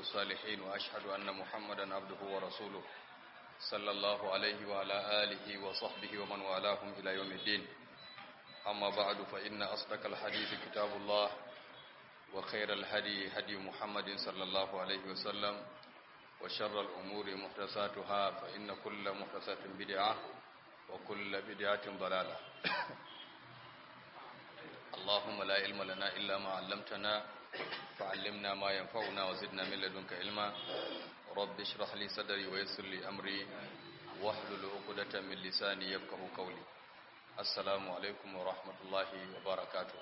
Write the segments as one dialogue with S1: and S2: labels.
S1: الصالحين وأشهد أن محمدا عبده ورسوله صلى الله عليه وعلى آله وصحبه ومن والاهم إلى يوم الدين أما بعد فإن أصدق الحديث كتاب الله وخير الهدي هدي محمد صلى الله عليه وسلم وشر الأمور محدثاتها فإن كل محدثة بدعة وكل بدعة ضلالة اللهم لا علم لنا إلا ما علمتنا فعلمنا ما ينفعنا وزدنا من لدنك علما رب اشرح لي صدري ويسر لي أمري واحلل عقدة من لساني يفقه قولي السلام عليكم ورحمة الله وبركاته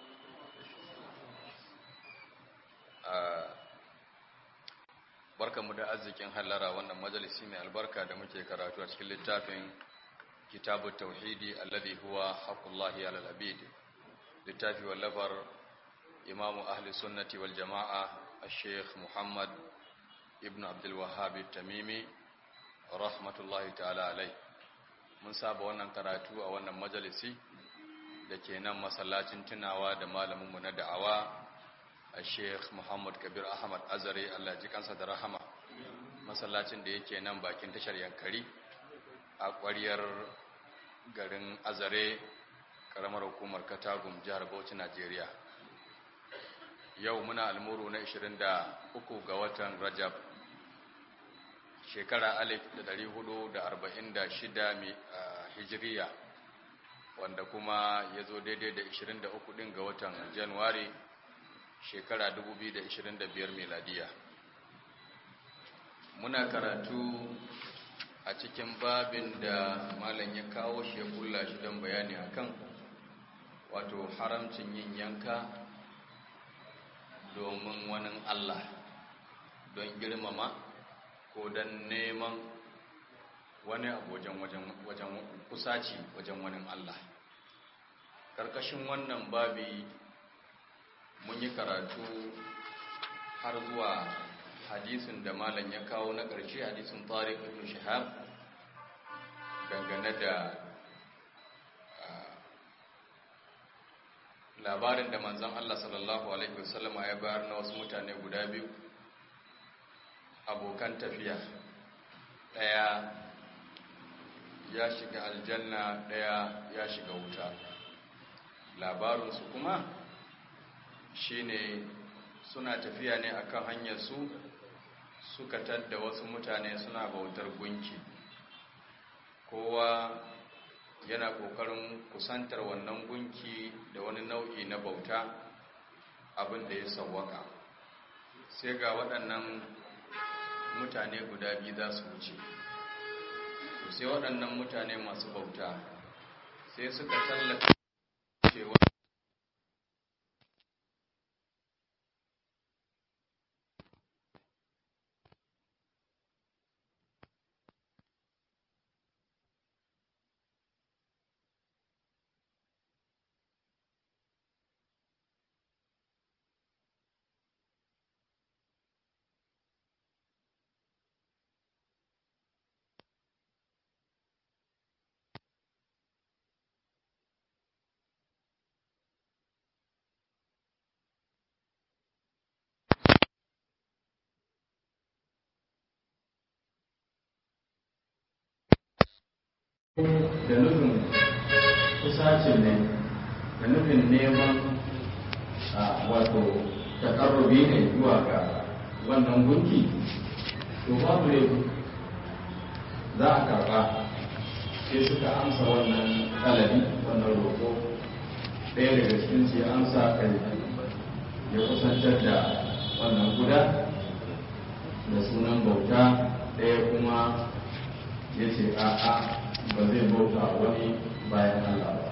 S1: barka mu da arzikin hallara wannan majalisi mai albarka da muke karatu a cikin littafin kitabu tauhidi alladhi huwa haqqullahi alal abid littafi wallafar imamu ahli sunnati wal jama'a al-sheikh muhammad ibn abdul wahhab tamimi rahmatullahi ta'ala alai mun saba wannan karatu a wannan majalisi da ke nan masallacin tunawa da malaminmu na da'awa Sheikh Muhammad Kabir Ahmad Azare Allah ji kansa da rahama masallacin da yake nan bakin tashar Yankari a ƙwariyar garin Azare karamar hukumar Katagum jihar Bauchi Najeriya yau muna almuru na 23 ga watan Rajab shekara 1446 hijiriya wanda kuma ya zo daidai da 23 din ga watan Januwari shekara 2025 meladiya muna karatu a cikin babin da malam ya kawo shi ya kulla shi don bayani akan wato haramcin yin yanka domin wani Allah don girmama ko don neman wani abu wajen kusaci wajen wani Allah ƙarƙashin wannan babi mun yi karatu har zuwa hadisin da malam ya kawo na ƙarshe hadisin tariq ibn shahab dangane da labarin da manzon Allah sallallahu alaihi wasallam ya bayar na wasu mutane guda biyu abokan tafiya ɗaya ya shiga aljanna ɗaya ya shiga wuta labarinsu kuma shine suna tafiya ne akan hanyar su suka tadda wasu mutane suna bautar gunki kowa yana kokarin kusantar wannan gunki da wani nau'i na bauta abin da ya sawwaka sai ga waɗannan mutane guda biyu za su wuce sai waɗannan mutane masu bauta sai suka tallata cewa
S2: da nufin kusacin ne da nufin neman wato takarrubi ne zuwa ga wannan gunki to babu ne za a karba sai suka amsa wannan ɗalabi wannan roƙo ɗaya daga cikin su ya amsa kai ya kusantar da wannan guda da sunan bauta ɗaya kuma ya ce a'a ba zai bauta wani bayan Allah ba.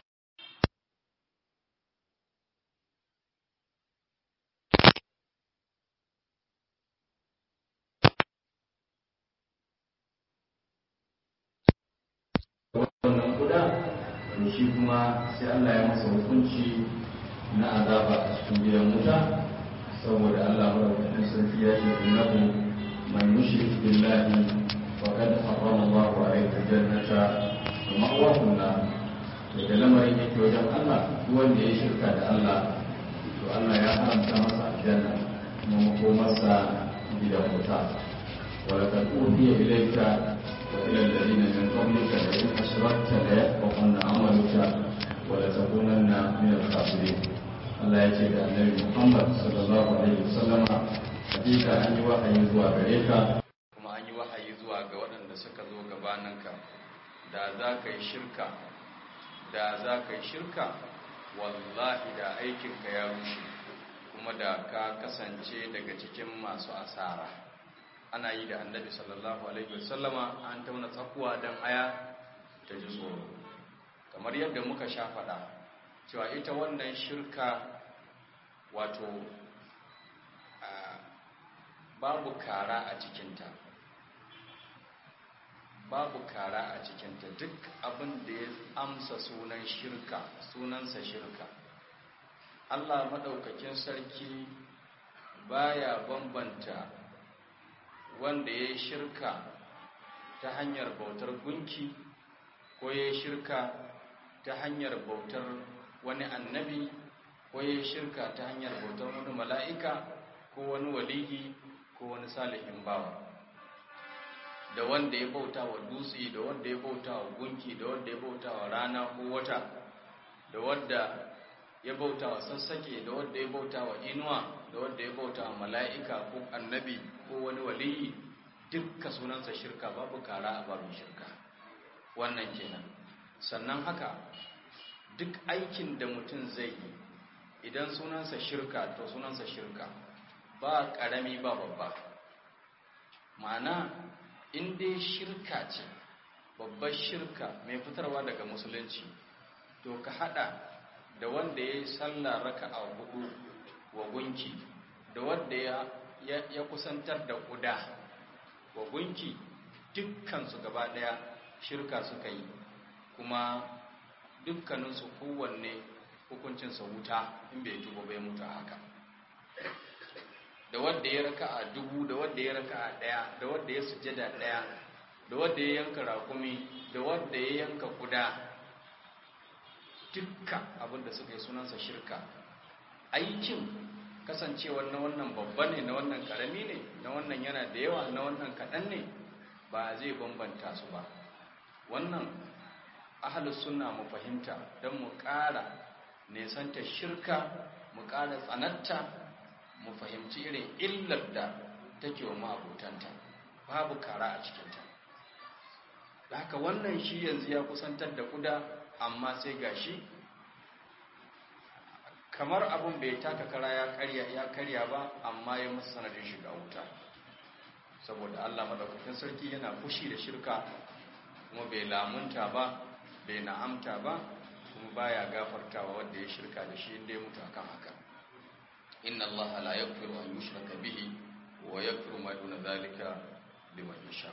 S2: Wannan kuda, shi kuma sai Allah ya masa hukunci na azaba a cikin gidan wuta, saboda Allah maɗaukakin sarki ya ce innahu man yushrik billahi faqad harrama Allahu alayhi al-jannata wa ma'wahu an-nar da lamarin yake wajen Allah duk wanda ya shirka da Allah to Allah ya haramta masa aljanna kuma makomarsa gidan wuta ولقد أوحي إليك وإلى الذين من قبلك لئن أشركت ليحبطن عملك ولتكونن من الخاسرين Allah ya ce da annabi Muhammad sallallahu alaihi wasallama hakika an yi wahayi zuwa gare ka
S1: kuma an yi wahayi zuwa ga waɗanda suka zo gabaninka da za ka yi shirka da za ka yi shirka wallahi da aikinka ya rushe kuma da ka kasance daga cikin masu asara ana yi da annabi sallallahu alaihi wasallama an tauna tsakuwa don aya ta ji tsoro kamar yadda muka sha faɗa cewa ita wannan shirka wato babu kara a cikinta babu kara a cikinta duk abin da ya amsa sunan shirka sunansa shirka Allah maɗaukakin sarki baya bambanta wanda ya yi shirka ta hanyar bautar gunki ko ya yi shirka ta hanyar bautar wani annabi ko ya yi shirka ta hanyar bautar wani mala'ika ko wani waliyi ko wani salihin bawa da wanda ya bauta wa dutse da wanda ya bauta wa gunki da wanda ya bauta wa rana ko wata da wanda ya bauta wa sassake da wanda ya bauta wa inuwa da wanda ya bauta wa mala'ika ko annabi ko wani waliyi dukka sunansa shirka babu kara a babin shirka wannan kenan sannan haka duk aikin da mutum zai yi idan sunansa shirka to sunansa shirka ba ƙarami ba babba ma'ana in dai shirka ce babbar shirka mai fitarwa daga musulunci to ka hada da wanda ya yi sallah raka a hudu wa gunki da wanda ya, kusantar da kuda wa gunki dukkansu gaba daya shirka suka yi kuma dukkaninsu kowanne hukuncinsa wuta in bai tuba bai mutu haka da wanda ya raka a dubu da wanda ya raka a daya da wanda ya sujada daya da wanda ya yanka rakumi da wanda ya yanka kuda dukkan abinda suka yi sunansa shirka aikin kasancewar na wannan babba ne na wannan karami ne na wannan yana da yawa na wannan kaɗan ne ba zai bambanta su ba wannan ahalus sunna mu fahimta don mu ƙara nesanta shirka mu ƙara tsanatta mu fahimci irin illar da take wa ma'abutanta babu kara a cikinta da haka wannan shi yanzu ya kusantar da kuda amma sai gashi kamar abun bai taka kara ya karya ya karya ba amma ya masa sanadin shiga wuta saboda Allah madaukakin sarki yana fushi da shirka kuma bai lamunta ba bai na'amta ba kuma baya gafartawa wanda ya shirka da shi inda ya mutu akan haka inna Allah la yaghfiru an yushraka bihi wa yaghfiru ma duna zalika liman yasha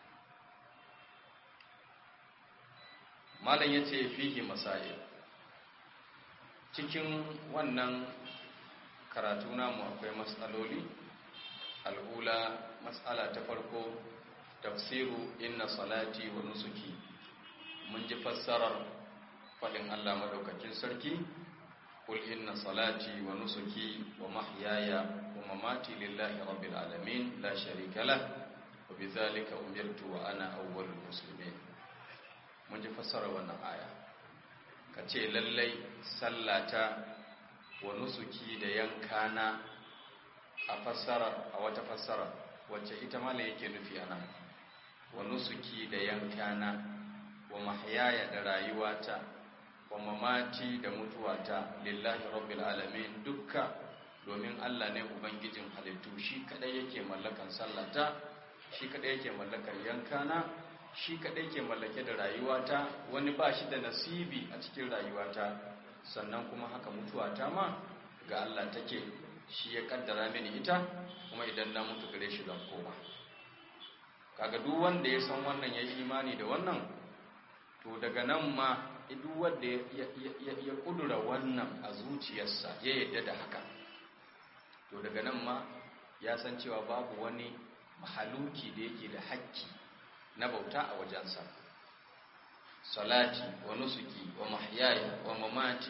S1: malam yace fihi masail cikin wannan karatu namu akwai matsaloli al'ula matsala ta farko tafsiru inna salati wa nusuki mun ji fassarar faɗin Allah madaukakin sarki kul inna salati wa nusuki wa mahyaya wa mamati lillahi rabbil alamin la sharika lah wa bidhalika umirtu wa ana awwalul muslimin mun ji fassarar wannan aya ka ce lallai sallata wa nusuki da yankana a fassara a wata fassara wacce ita mala yake nufi ana wa nusuki da yankana wa mahyaya da rayuwata wa mamati da mutuwata lillahi rabbil alamin dukka domin Allah ne ubangijin halittu shi kadai yake mallakan sallata shi kadai yake mallakar yankana shi kaɗai ke mallake da rayuwata wani ba shi da nasibi a cikin rayuwata sannan kuma haka mutuwata ma ga Allah take shi ya kaddara mini ita kuma idan na mutu gare shi zan koma kaga duk wanda ya san wannan ya yi imani da wannan to daga nan ma duk wanda ya kudura wannan a zuciyarsa ya yadda da haka to daga nan ma ya san cewa babu wani mahaluki da yake da hakki na bauta a wajensa salati wa nusuki wa mahyaya wa mamati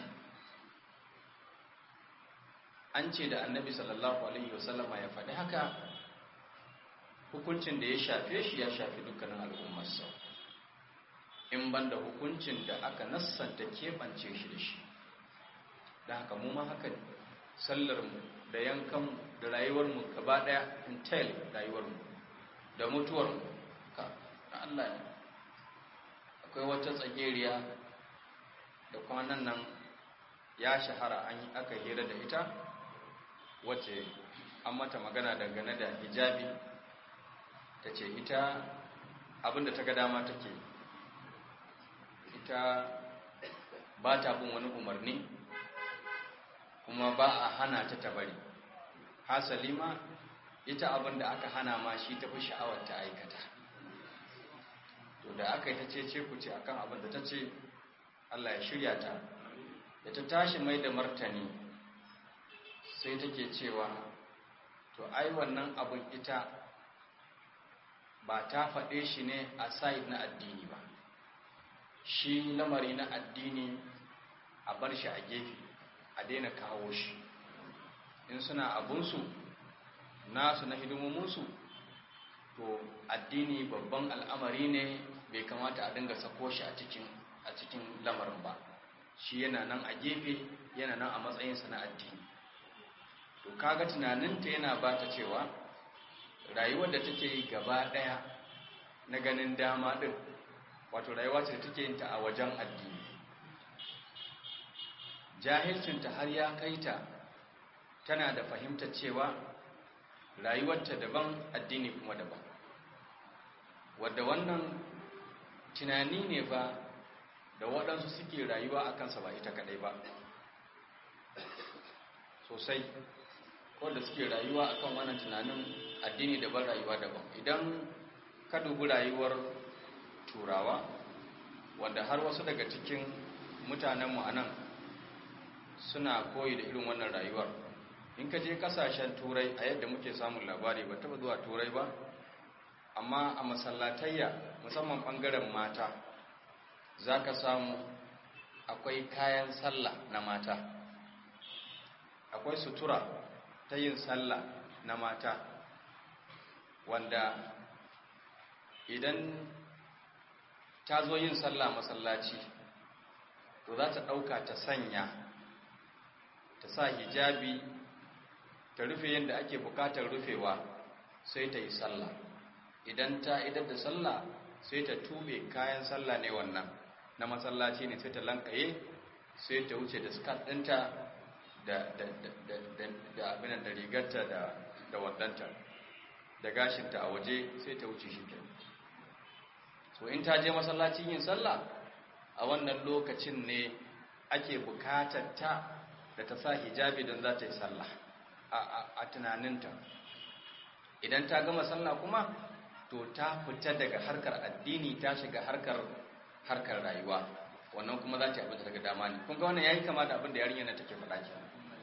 S1: an ce da annabi sallallahu alaihi wasallama ya faɗi haka
S2: hukuncin da ya shafe shi ya shafi dukkanin al'ummarsa in ban da hukuncin da aka nassanta keɓance shi da shi da haka mu ma haka ne sallarmu da yankanmu da rayuwarmu gaba ɗaya intel rayuwarmu da mutuwarmu ka na Allah ne akwai wata tsageriya da kwanan nan ya shahara an yi aka hira da ita wacce an mata magana dangane da hijabi ta ce ita abinda ta ga dama take ita ba ta bin wani umarni kuma ba a hana ta ta bari hasali ma ita abinda aka hana ma shi ta fi sha'awar ta aikata to da aka yi ta ce ce ku ce akan abinda ta ce Allah ya shirya ta da ta tashi mai da martani sai take cewa to ai wannan abin ita ba ta faɗe shi ne a side na addini ba shi lamari na addini a bar shi a gefe a daina kawo shi in suna abunsu nasu na hidimominsu to addini babban al'amari ne bai kamata a dinga sako shi a cikin a cikin lamarin ba shi yana nan a gefe yana nan a matsayinsa na addini to kaga tunaninta yana ba ta cewa rayuwar da take yi gaba ɗaya na ganin dama ɗin wato rayuwa ce da take yin ta a wajen addini jahilcinta har ya kai ta tana da fahimtar cewa rayuwarta daban addini kuma daban wadda wannan tunani ne ba da waɗansu suke rayuwa a kansa ba ita kaɗai ba sosai wanda suke rayuwa akan wannan tunanin addini daban rayuwa daban idan ka dubi rayuwar turawa wanda har wasu daga cikin mutanenmu a nan suna koyi da irin wannan rayuwar in ka je kasashen turai a yadda muke samun labari ba taba zuwa turai ba amma a masallatayya musamman ɓangaren mata za ka samu akwai kayan sallah na mata akwai sutura ta yin sallah na mata wanda idan ta zo yin sallah masallaci to za ta ɗauka ta sanya ta sa hijabi ta rufe yadda ake bukatar rufewa sai ta yi sallah idan ta idar da sallah sai ta tube kayan sallah ne wannan na masallaci ne sai ta lankaye sai ta wuce da skat ɗinta da abinan da rigarta da wadanta da gashinta a waje sai ta wuce shi ke so in ta je masallacin yin sallah a wannan lokacin ne ake bukatar ta da ta sa hijabi don za ta yi sallah a tunaninta idan ta gama sallah kuma to ta fita daga harkar addini ta shiga harkar harkar rayuwa wannan kuma za ta yi abin da daga dama ne kun ga wannan yayi kama da abin da yarinya na take faɗa ke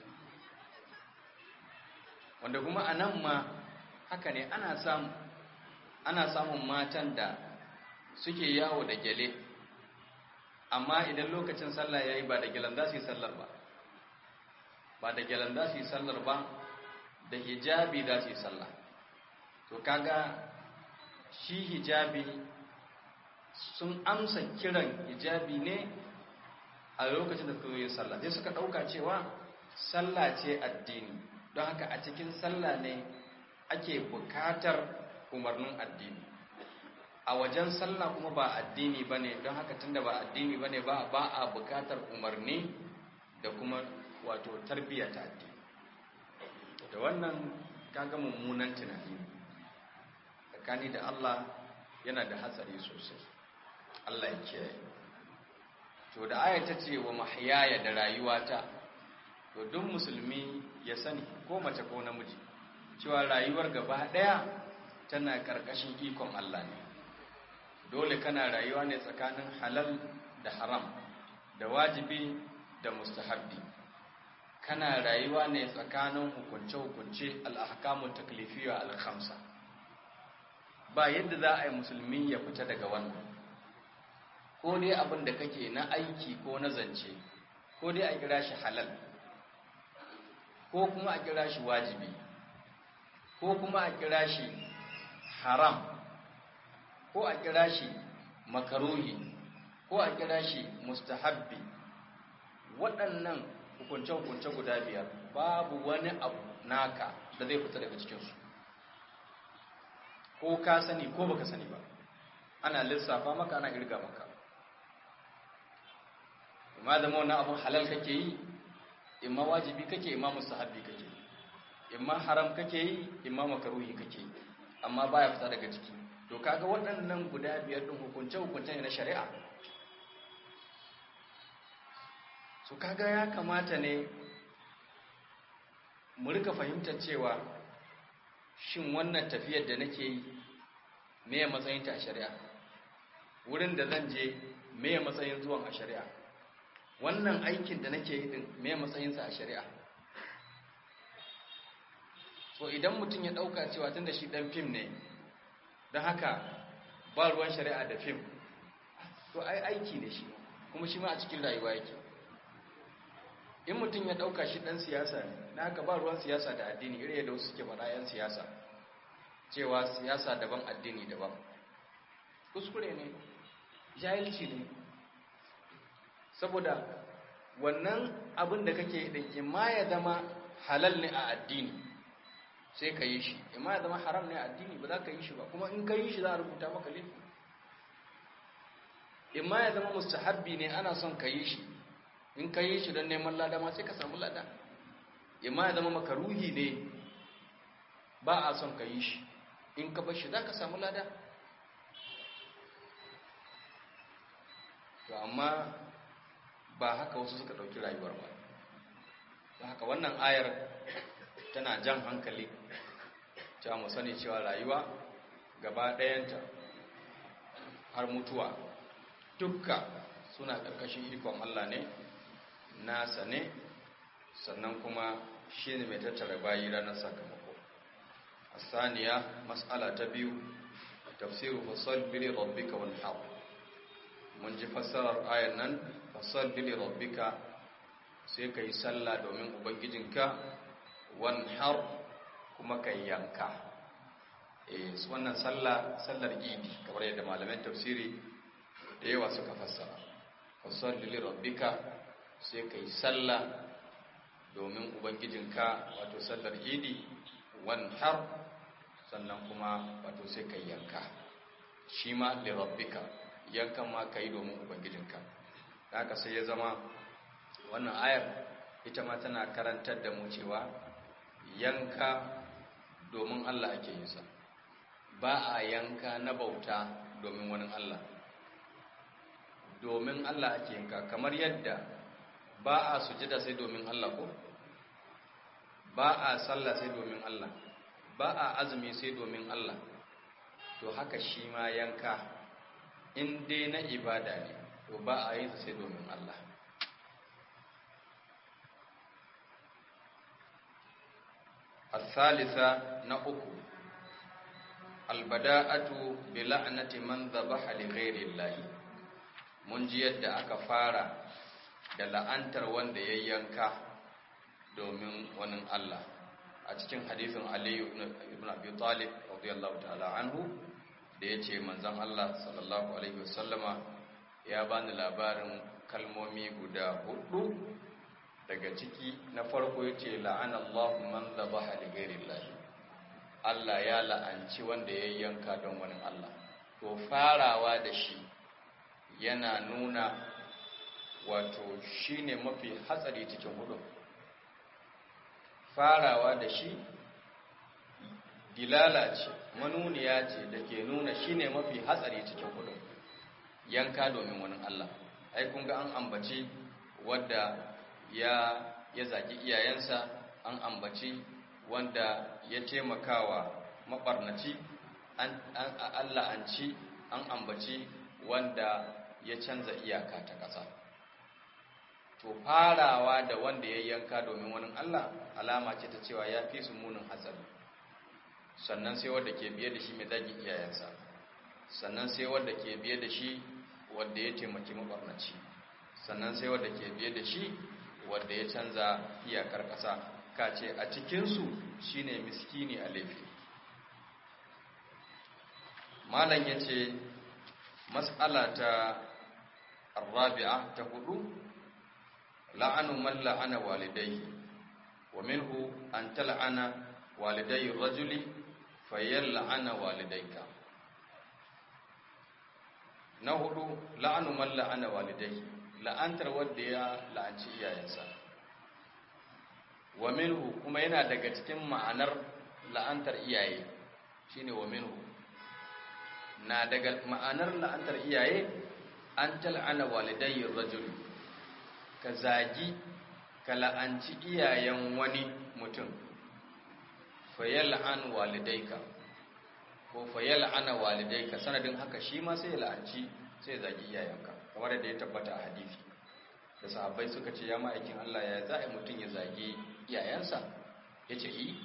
S2: wanda kuma a nan ma haka ne ana samu ana samun matan da suke yawo da gyale amma idan lokacin sallah yayi ba da gyalan za su yi sallar ba ba da gyalan za su yi sallar ba da hijabi za su yi sallah to kaga shi hijabi sun amsa kiran hijabi ne a lokacin da suka yi sallah sai suka ɗauka cewa sallah ce addini don haka a cikin sallah ne ake bukatar umarnin addini a wajen sallah kuma ba addini ba ne don haka tunda ba addini ba ne ba a bukatar umarni da kuma wato tarbiyya ta addini da wannan kaga mummunan tunani tsakani da Allah yana da hatsari sosai Allah ya kiyaye to da aya ta ce wa mahyaya da rayuwata to duk musulmi ya sani ko mace ko namiji cewa rayuwar gaba daya tana karkashin ikon Allah ne dole kana rayuwa ne tsakanin halal da haram da wajibi da mustahabbi kana rayuwa ne tsakanin hukunce-hukunce al'ahkamun taklifiyya al-khamsa ba yadda za a yi musulmi ya fita daga wannan ko dai abin da kake na aiki ko na zance ko dai a kira shi halal ko kuma a kira shi wajibi ko kuma a kira shi haram ko a kira shi makaruhi ko a kira shi mustahabbi waɗannan hukunce-hukunce guda biyar babu wani abu naka da zai fita daga cikinsu ko ka sani ko baka sani ba ana lissafa maka ana irga maka imma zama wannan abun halal kake yi imma wajibi kake imma mustahabbi kake imma haram kake yi imma makaruhi kake yi amma baya fita daga ciki to kaga waɗannan guda biyar din hukunce hukunce ne na shari'a so kaga ya kamata ne mu rika fahimtar cewa shin wannan tafiyar da nake yi me ya matsayin ta a shari'a wurin da zan je me ya matsayin zuwan a shari'a wannan aikin da nake yi din me ya matsayin sa a shari'a so idan mutum ya dauka cewa tunda shi dan fim ne don haka ba ruwan shari'a da fim to ai aiki ne shi kuma shi ma a cikin rayuwa yake in mutum ya dauka shi dan siyasa ne na haka ba ruwan siyasa da addini irin yadda wasu suke faɗa yan siyasa cewa siyasa daban addini daban kuskure ne jahilci ne saboda wannan abin da kake din imma ya zama halal ne a addini sai ka yi shi imma ya zama haram ne a addini ba za ka yi shi ba kuma in ka yi shi za a rubuta maka laifi imma ya zama mustahabbi ne ana son ka yi shi in ka yi shi don neman lada ma sai ka samu lada imma ya zama makaruhi ne ba a son ka yi shi in ka bar shi za ka samu lada to amma ba haka wasu suka ɗauki rayuwar ba ba haka wannan ayar tana jan hankali ta mu sani cewa rayuwa gaba ɗayanta har mutuwa dukka suna ƙarƙashin ikon Allah ne nasa ne sannan kuma shi ne mai tattara bayi ranar sakamako a saniya matsala ta biyu tafsiru fasal bili rabbika wal haq mun ji fassarar ayan nan fasal bili rabbika sai kai sallah domin ubangijinka wan har kuma kai yanka eh wannan sallah sallar idi kamar yadda malaman tafsiri da yawa suka fassara fasal bili rabbika sai ka yi sallah domin ubangijinka wato sallar idi har sannan kuma wato sai ka yanka shi ma lirabbika yankan ma ka yi domin ubangijinka da haka sai ya zama wannan ayar ita ma tana karantar da mu cewa yanka domin Allah ake yin sa ba a yanka na bauta domin wani Allah domin Allah ake yanka kamar yadda ba a sujada sai domin Allah ko ba a sallah sai domin Allah ba a azumi sai domin Allah to haka shi ma yanka in dai na ibada ne to ba a yin sai domin Allah الثالثة نأكو البداءة بلعنة من ذبح لغير الله mun ji yadda aka fara da la'antar wanda ya yanka domin wani Allah a cikin hadisin Aliyu ibn Abi Talib radiyallahu ta'ala anhu da yace manzon Allah sallallahu alaihi wasallama ya bani labarin kalmomi guda hudu daga ciki na farko yace la'ana Allahu man dhabaha li ghairillahi Allah ya la'anci wanda ya yanka don wani Allah to farawa da shi yana nuna wato shine mafi hatsari cikin hudu farawa da shi dilala ce manuniya ce da ke nuna shine mafi hatsari cikin hudu yanka domin wani Allah ai kun ga an ambaci wadda ya ya zagi iyayensa an ambaci wanda ya taimakawa mabarnaci an Allah an ci an ambaci wanda ya canza iyaka ta ƙasa to farawa da wanda ya yanka domin wani Allah alama ce ta cewa ya fi su munin hatsari sannan sai wanda ke biye da shi mai zagi iyayensa sannan sai wanda ke biye da shi wanda ya taimaki mabarnaci sannan sai wanda ke biye da shi wanda ya canza iyakar ƙasa ka ce a cikinsu shine miskini a laifi
S1: malam yace mas'ala ta arabi'a ta hudu la'anu man la'ana walidayhi wa minhu an tal'ana walidayhi rajuli fayal'ana walidayka na hudu la'anu man la'ana walidayhi la'antar wanda ya la'anci iyayensa wa minhu kuma yana daga cikin ma'anar la'antar iyaye shine wa minhu na daga ma'anar la'antar iyaye an tal'ana walidayyin rajul ka zagi ka la'anci iyayen wani mutum fayal'an walidaika ko fayal'ana walidaika sanadin haka shi ma sai ya la'anci sai ya zagi iyayenka kamar da ya tabbata a hadisi da sahabbai suka ce ya ma'aikin Allah ya za a mutum ya zagi iyayensa ya ce yi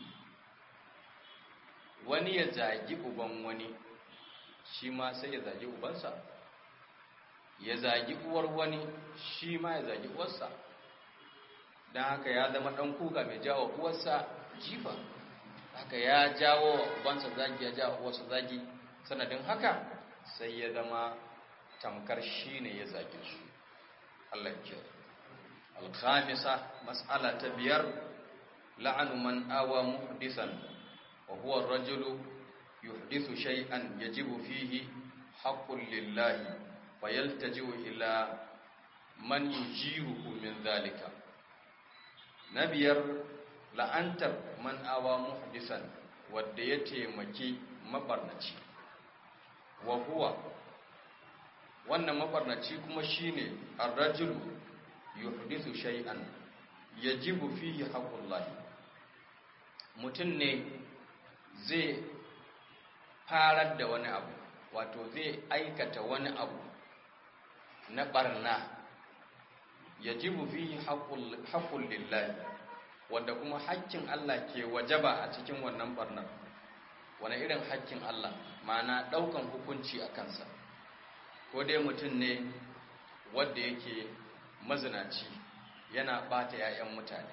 S1: wani ya zagi uban wani shi ma sai ya zagi ubansa ya zagi uwar wani shi ma ya zagi uwarsa don haka ya zama ɗan kuka mai jawo uwarsa jifa haka ya jawo wa ubansa zagi ya jawo uwarsa zagi sanadin haka sai ya zama tamkar shi ne ya zagi su Allah ke alkhamisa mas'ala ta biyar la'anu man awa muhdisan wa huwa ar-rajulu yuhdithu shay'an yajibu fihi haqqun lillahi fayaltaji'u ila man yujiruhu min dhalika na biyar la'antar man awa muhdisan wadda ya taimaki mabarnaci wa huwa wannan mabarnaci kuma shine ar-rajulu yuhdithu shay'an yajibu fihi haqqullahi mutum ne zai farar da wani abu wato zai aikata wani abu na barna yajibu fihi haqqul lillahi wanda kuma haƙƙin Allah ke wajaba a cikin wannan barnar wani irin haƙƙin Allah ma'ana ɗaukan hukunci a kansa ko dai mutum ne wanda yake mazinaci yana ɓata 'ya'yan mutane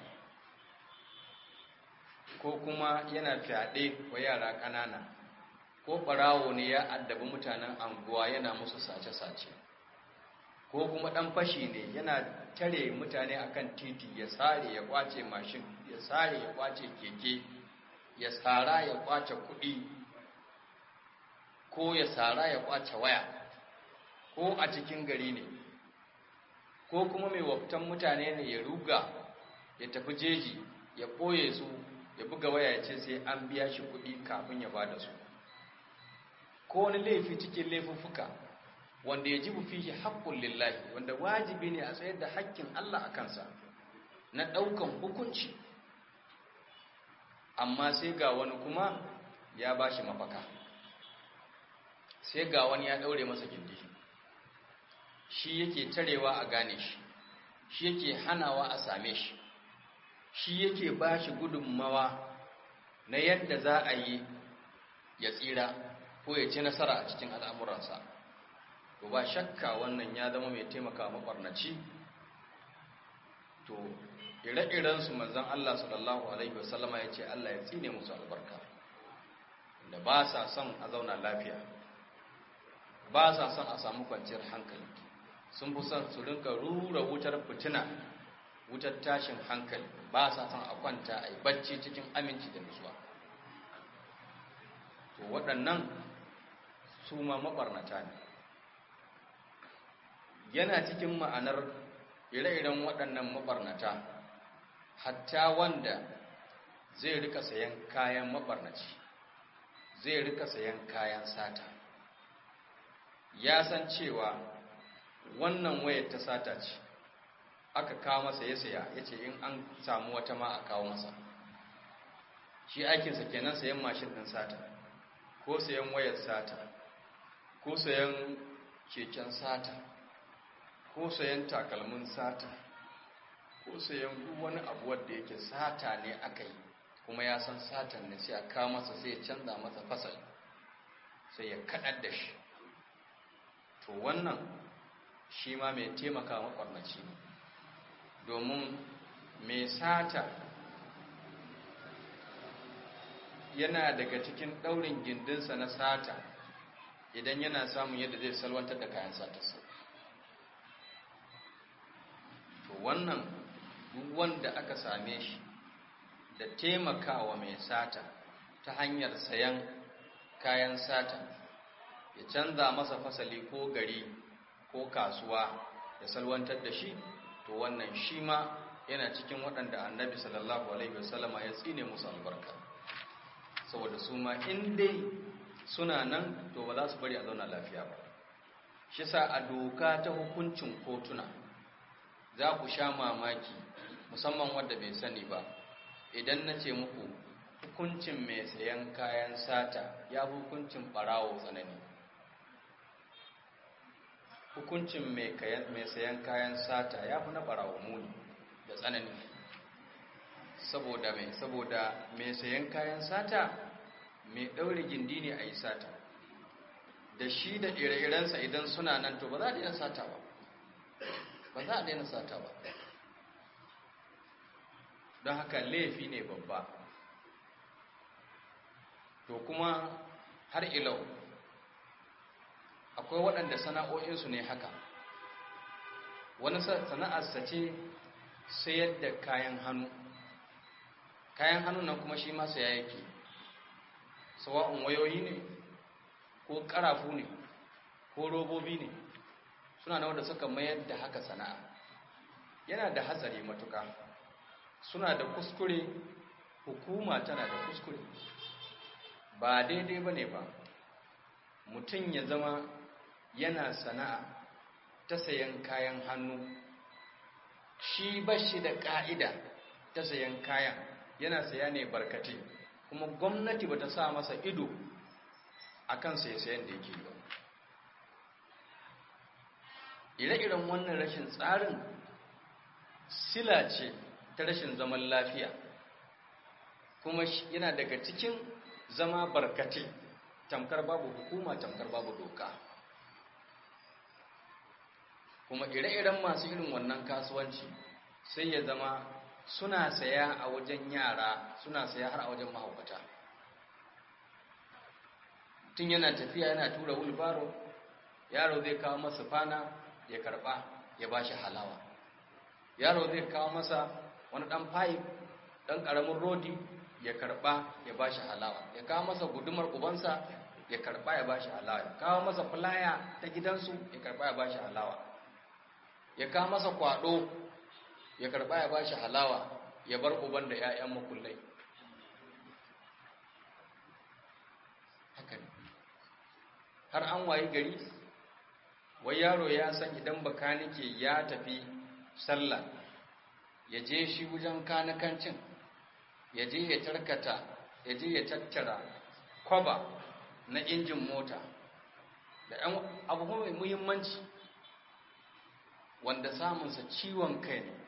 S1: ko kuma yana fyaɗe wa yara ƙanana ko ɓarawo ne ya addabi mutanen anguwa yana musu sace-sace ko kuma ɗan fashi ne yana tare mutane akan titi ya sare ya kwace mashin ya sare ya kwace keke ya sara ya kwace kuɗi ko ya sara ya kwace waya ko a cikin gari ne ko kuma mai waftan mutane ne ya ruga ya tafi jeji ya ɓoye su ya buga waya ya ce sai an biya shi kuɗi kafin ya bada su ko wani laifi cikin laifuffuka wanda ya jibu fihi haƙƙun lillahi wanda wajibi ne a tsayar da haƙƙin Allah a kansa na ɗaukan hukunci amma sai ga wani kuma ya ba shi mafaka sai ga wani ya ɗaure masa gindi shi yake tarewa a gane shi shi yake hanawa a same shi shi yake ba shi gudunmawa na yadda za a yi ya tsira ko ya ci nasara a cikin al'amuransa to ba shakka wannan ya zama mai taimaka makwarnaci to ire-irensu manzan Allah sallallahu Alaihi wasallama ya ce Allah ya tsine musu albarka da ba sa son a zauna lafiya ba sa son a samu kwanciyar hankali sun fi son su rinka rura wutar fitina wutar tashin hankali ba sa son a kwanta a yi bacci cikin aminci da nutsuwa to waɗannan su ma maɓarnata ne yana cikin ma'anar ire-iren waɗannan maɓarnata hatta wanda zai rika sayan kayan maɓarnaci zai rika sayan kayan sata ya san cewa wannan wayar ta sata ce aka kawo masa ya saya ya ce in an samu wata ma a kawo masa shi aikinsa kenan sayan mashin ɗin sata ko sayan wayar sata ko sayan keken sata ko sayan takalmin sata ko sayan duk wani abu wanda yake sata ne aka yi kuma ya san satan ne sai a kawo masa sai ya canza masa fasali sai ya kaɗar da shi to wannan shi ma mai taimaka makwarnaci ne domin mai sata yana daga cikin ɗaurin gindinsa na sata idan yana samun yadda zai salwantar da kayan satarsa to wannan duk wanda aka same shi da taimakawa mai sata ta hanyar sayan kayan sata ya canza masa fasali ko gari ko kasuwa ya salwantar da shi to wannan shi ma yana cikin waɗanda annabi sallallahu alaihi wasallama ya tsine musu albarka saboda su ma in dai suna nan to ba za su bari a zauna lafiya ba shi sa a doka ta hukuncin kotuna za ku sha mamaki musamman wadda bai sani ba idan na ce muku hukuncin mai sayan kayan sata ya hukuncin barawo tsanani hukuncin mai sayan kayan sata ya fi na barawo muni da tsanani saboda mai saboda mai sayan kayan sata mai ɗaure gindi ne a yi sata da shi da ire-irensa idan suna nan to ba za a daina sata ba ba za a daina sata ba don haka laifi ne babba to kuma har ilau akwai waɗanda sana'o'insu ne haka wani sana'arsa ce sayar da kayan hannu kayan hannu nan kuma shi masa ya yake sawa'un wayoyi ne ko ƙarafu ne ko robobi ne suna na wanda suka mayar da haka sana'a yana da hatsari matuka suna da kuskure hukuma tana da kuskure ba daidai ba ne ba mutum ya zama yana sana'a ta sayan kayan hannu shi ba shi da ƙa'ida ta sayan kayan yana saya ne barkate kuma gwamnati ba ta sa masa ido a kan sayan da yake ba ire-iren wannan rashin tsarin sila ce ta rashin zaman lafiya kuma yana daga cikin zama barkate tamkar babu hukuma tamkar babu doka kuma ire-iren masu irin wannan kasuwanci sai ya zama suna saya a wajen yara suna saya har a wajen mahaukata tun yana tafiya yana tura wulbaro yaro zai kawo masa fana ya karba ya bashi halawa yaro zai kawo masa wani dan pipe dan karamin rodi ya karba ya bashi halawa ya kawo masa gudumar ubansa ya karba ya bashi halawa ya kawo masa fulaya ta gidansu ya karba ya bashi halawa ya kawo masa kwado ya karba ya bashi halawa ya bar uban da 'ya'yan makullai haka ne har an wayi gari wai yaro ya san idan bakanike ya tafi sallah ya je shi wajen kanakancin ya je ya tarkata ya je ya tattara kwaba na injin mota da ɗan abu mai muhimmanci wanda samunsa ciwon kai ne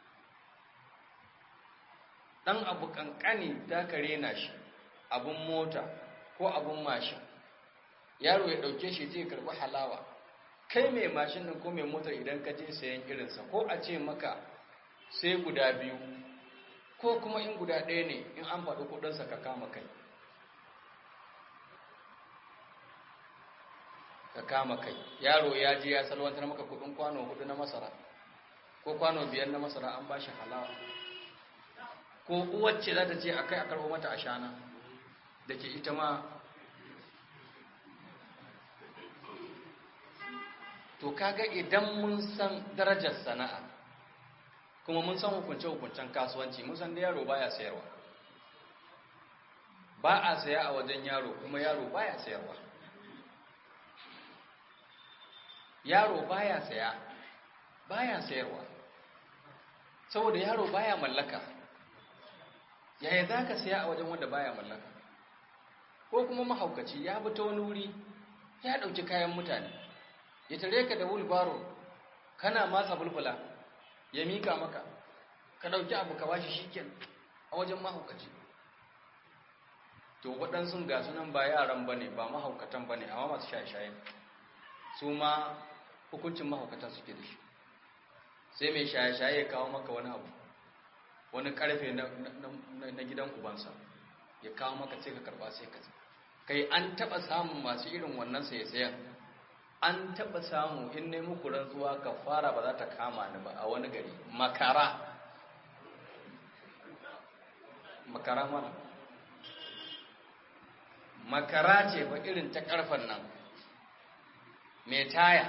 S1: ɗan abu ƙanƙani ta kare na shi abun mota ko abun mashin yaro ya ɗauke shi zai karɓi halawa kai mai mashin nan ko mai motar idan ka je sayan irinsa ko a ce maka sai guda biyu ko kuma in guda ɗaya ne in an faɗi kuɗinsa ka kama kai ka kama kai yaro ya je ya salwantar maka kuɗin kwano hudu na masara ko kwano biyar na masara an ba shi halawa ko uwacce za ta ce a kai a karɓo mata ashana da ke ita ma to kaga idan mun san darajar sana'a kuma mun san hukunce-hukuncen kasuwanci mun san da yaro baya sayarwa ba a saya a wajen yaro kuma yaro baya sayarwa yaro baya saya baya sayarwa saboda yaro baya mallaka yaya za ka saya a wajen wanda baya mallaka ko kuma mahaukaci ya bi ta wani wuri ya ɗauki kayan mutane ya tare ka da wulbaro kana matsa bulbula ya mika maka ka ɗauki abu ka bashi shiken a wajen mahaukaci to waɗansu ga sunan ba yaran ba ne ba mahaukatan ba ne amma masu shaye-shaye su ma hukuncin mahaukata suke da shi sai mai shaye-shaye ya kawo maka wani abu wani karfe na gidan ubansa ya kawo maka sai ka karba sai ka kai an taba samun masu irin wannan saye-sayen an taba samu in ne muku rantsuwa ka fara ba za ta kama ni ba a wani gari makara makara mana makara ce ba irin ta karfan nan mai taya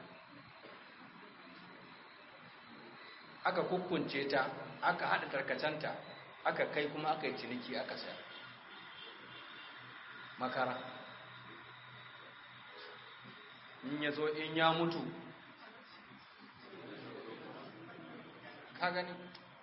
S1: aka kukkunce ta aka haɗa tarkacenta aka kai kuma aka yi ciniki aka sayar makara in ya zo in ya mutu ka gani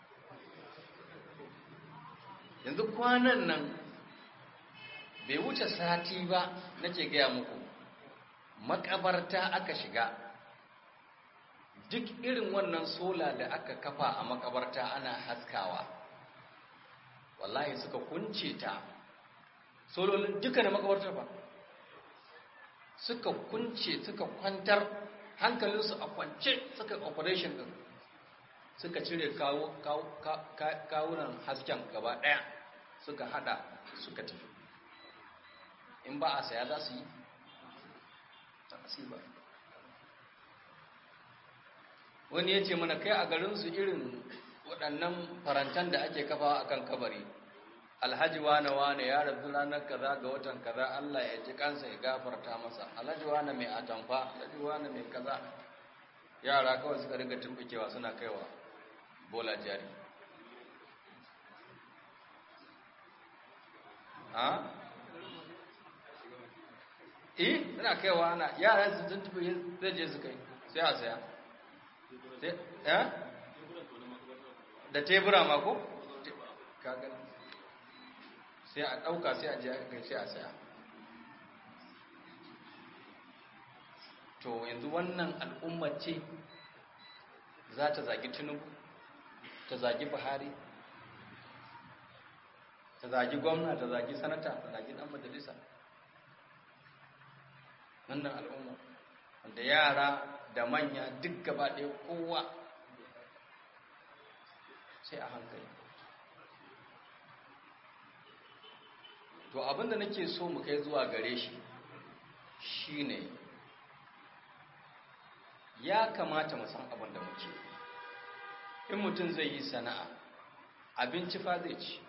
S1: yanzu kwanan nan bai wuce sati ba nake gaya muku makabarta aka shiga duk irin wannan sola da aka kafa a makabarta ana haskawa wallahi suka kunce ta sololin duka da makabartar ba suka kunce suka kwantar hankalinsu a kwance suka operation din suka cire kawunan hasken gaba daya suka hada suka tafi in ba a saya za su yi ba wani ya ce mana kai a garinsu irin waɗannan farantan da ake kafa a kan kabari alhaji wane wane ya rasu ranar kaza ga watan kaza Allah ya ji kansa ya gafarta masa alhaji wane mai atamfa alhaji wane mai kaza yara kawai suka riga tumbukewa suna kaiwa bola jari ha? eh suna kaiwa ana yara su tuntuɓe zai je su kai sai a saya da tebura mako? sai a ɗauka sai a je kai sai a saya to yanzu wannan al'ummar ce za ta zagi tinubu ta zagi buhari ta zagi gwamna ta zagi sanata ta zagi ɗan majalisa wannan al'umma wanda yara da manya duk gaba ɗaya kowa sai a hankali to abinda nake so mu kai zuwa gare shi shine ya kamata mu san abin da muke in mutum zai yi sana'a abinci fa zai ci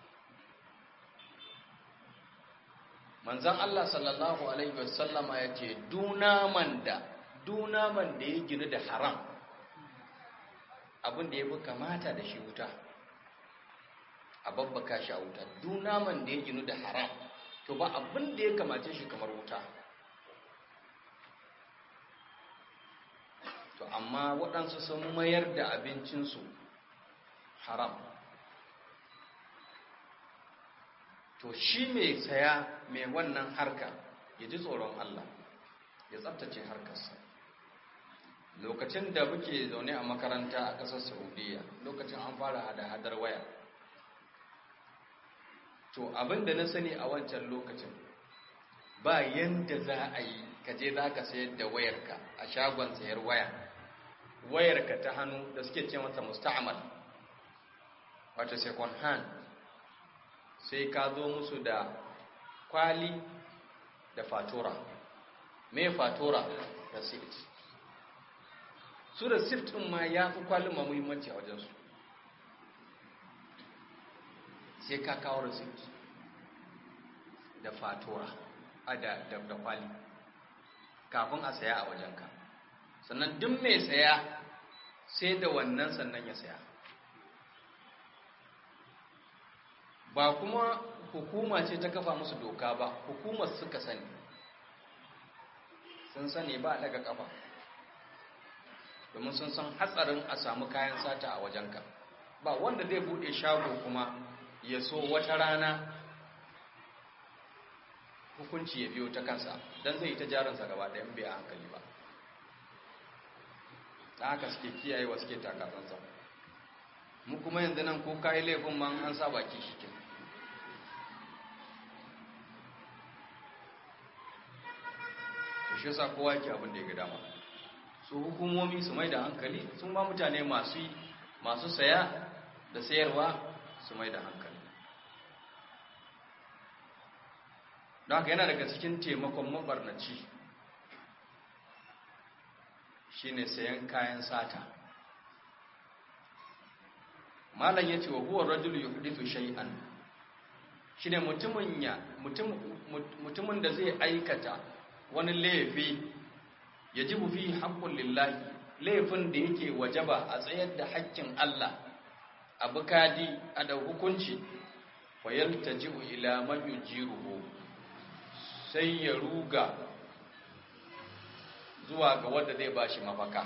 S1: manzan Allah sallallahu alaihi wasallama ya ce dunaman da dunaman da ya ginu da haram abin da ya fi kamata da shi wuta a babbaka shi a wuta dunaman da ya ginu da haram to ba abin da ya kamace shi kamar wuta to amma waɗansu sun mayar da abincinsu haram to shi mai saya mai wannan harka ya ji tsoron Allah ya tsabtace harkarsa lokacin da muke zaune a makaranta a ƙasar saudiya lokacin an fara hada-hadar waya to abin da na sani a wancan lokacin ba yanda za a yi kaje za ka sayar da wayarka a shagon sayar waya wayarka ta hannu da suke ce mata musta'amal wato second hand sai ka zo musu da kwali da fatura me fatura receipt su receipt din ma ya fi kwalin ma muhimmanci a wajensu sai ka kawo receipt da fatura a da da kwali kafin a saya a wajenka sannan duk mai saya sai da wannan sannan ya saya ba kuma hukuma ce ta kafa musu doka ba hukumar suka sani sun sani ba daga kafa domin sun san hatsarin a samu kayan sata a wajenka ba wanda zai bude shago kuma ya so wata rana hukunci ya biyo ta kansa don zai yi ta jarinsa gaba ɗayan bai a hankali ba ta haka suke kiyayewa suke takasansa mu kuma yanzu nan ko kayi laifin ma an sa baki shi ke to shi yasa kowa yake abin da ya ga dama su hukumomi su mai da hankali sun ba mutane masu masu saya da sayarwa su mai da hankali
S2: don haka yana daga cikin taimakon mabarnaci shine sayan kayan sata malam yace wa huwa rajulu yuhdithu shay'an shine mutumin ya mutum mutumin da zai aikata wani laifi yajibu fi haqqul lillahi laifin da yake wajaba a tsayar da haƙƙin Allah a bukadi a da hukunci fayaltaji'u ila man yujiruhu sai ya ruga zuwa ga wanda zai bashi mafaka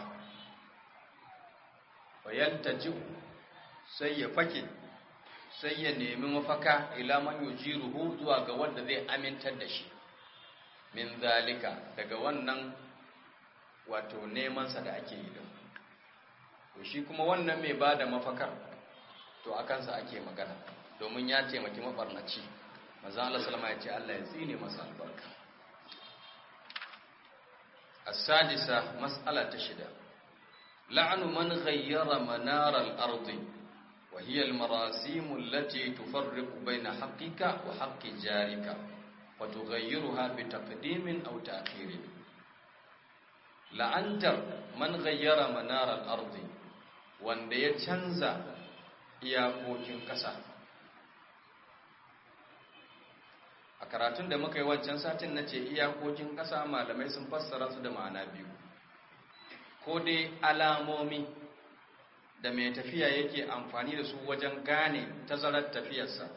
S2: fayaltaji'u sai ya fake sai ya nemi mafaka ila man yujiruhu zuwa ga wanda zai amintar da shi min zalika daga wannan wato neman sa da ake yi din to shi kuma wannan mai bada mafakar to akan sa ake magana domin ya taimaki mabarnaci manzo Allah sallama ya ce Allah ya tsine masa albarka as-sadisa mas'ala ta shida la'anu man ghayyara manar al-ardi wa hiya al-marasim allati tufarriqu bayna haqqika wa haqqi jarika wa tughayyiruha bi taqdimin aw ta'khirin la'antar man ghayyara manar al-ardi wanda ya canza iyakokin ƙasa a karatun da muka yi wancan satin na ce iyakokin ƙasa malamai sun fassara su da ma'ana biyu ko dai alamomi da mai tafiya yake amfani da su wajen gane tazarar tafiyarsa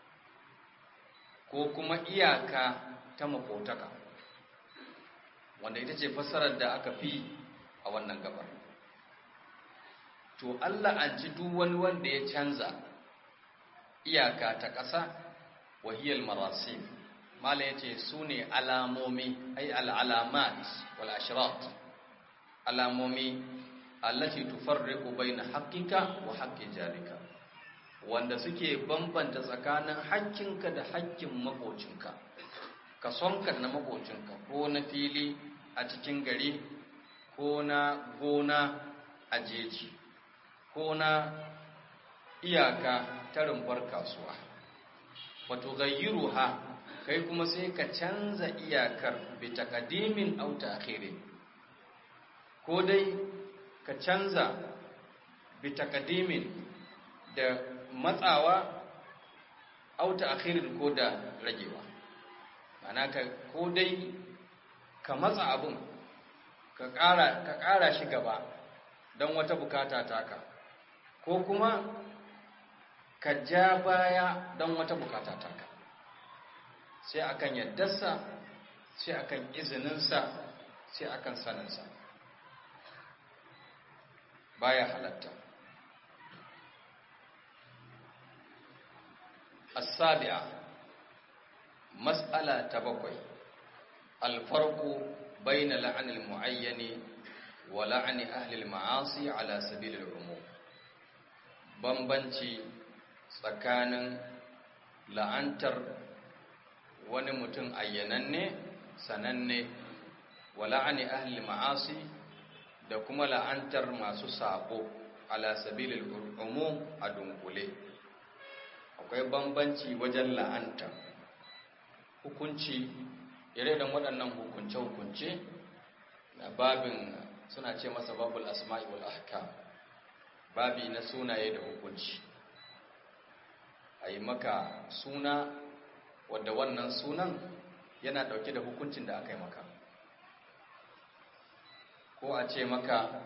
S2: ko kuma iyaka ta makotaka wanda ita ce fassarar da aka fi a wannan gabar to Allah an ci duk wani wanda ya canza iyaka ta ƙasa wahiyar marasim mala ya ce su ne alamomi ai al'alamat wal ashirat alamomi allati tufarriqu baina haqqika wa haqqi jarika wanda suke bambanta tsakanin haƙƙinka da haƙƙin makocinka ka sonka na makocinka ko na fili a cikin gari ko na gona a jeji ko na iyaka ta rumbar kasuwa wato gayyiruha kai kuma sai ka canza iyakar bi takadimin aw ta'khirin ko dai ka canza bi takadimin da matsawa aw ta'khirin ko da ragewa ana ka ko dai ka matsa abun ka ƙara ka ƙara shi gaba don wata bukata taka ko kuma ka ja baya don wata bukata taka sai akan yaddarsa sai akan izininsa sai akan saninsa baya halatta السابعة مسألة تبقي الفرق بين لعن المعين ولعن أهل المعاصي على سبيل العموم bambanci tsakanin la'antar wani mutum ayyananne sananne wa la'ani ahli ma'asi da kuma la'antar masu sabo ala sabilil umum a dunkule akwai bambanci wajen la'anta hukunci ire da waɗannan hukunce-hukunce na babin suna ce masa babul asma'i wal ahkam babi na sunaye da hukunci a yi maka suna wadda wannan sunan yana ɗauke da hukuncin da aka yi maka ko a ce maka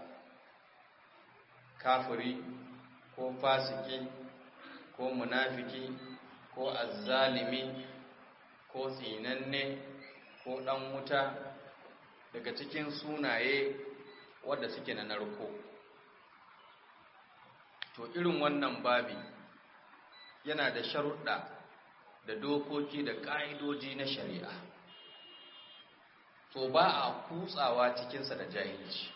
S2: kafiri ko fasiki ko munafiki ko azzalimi ko tsinanne ko ɗan wuta daga cikin sunaye wadda suke na narko to irin wannan babi yana da sharuɗa da dokoki da ƙa'idoji na shari'a to ba a kutsawa cikinsa da jahilci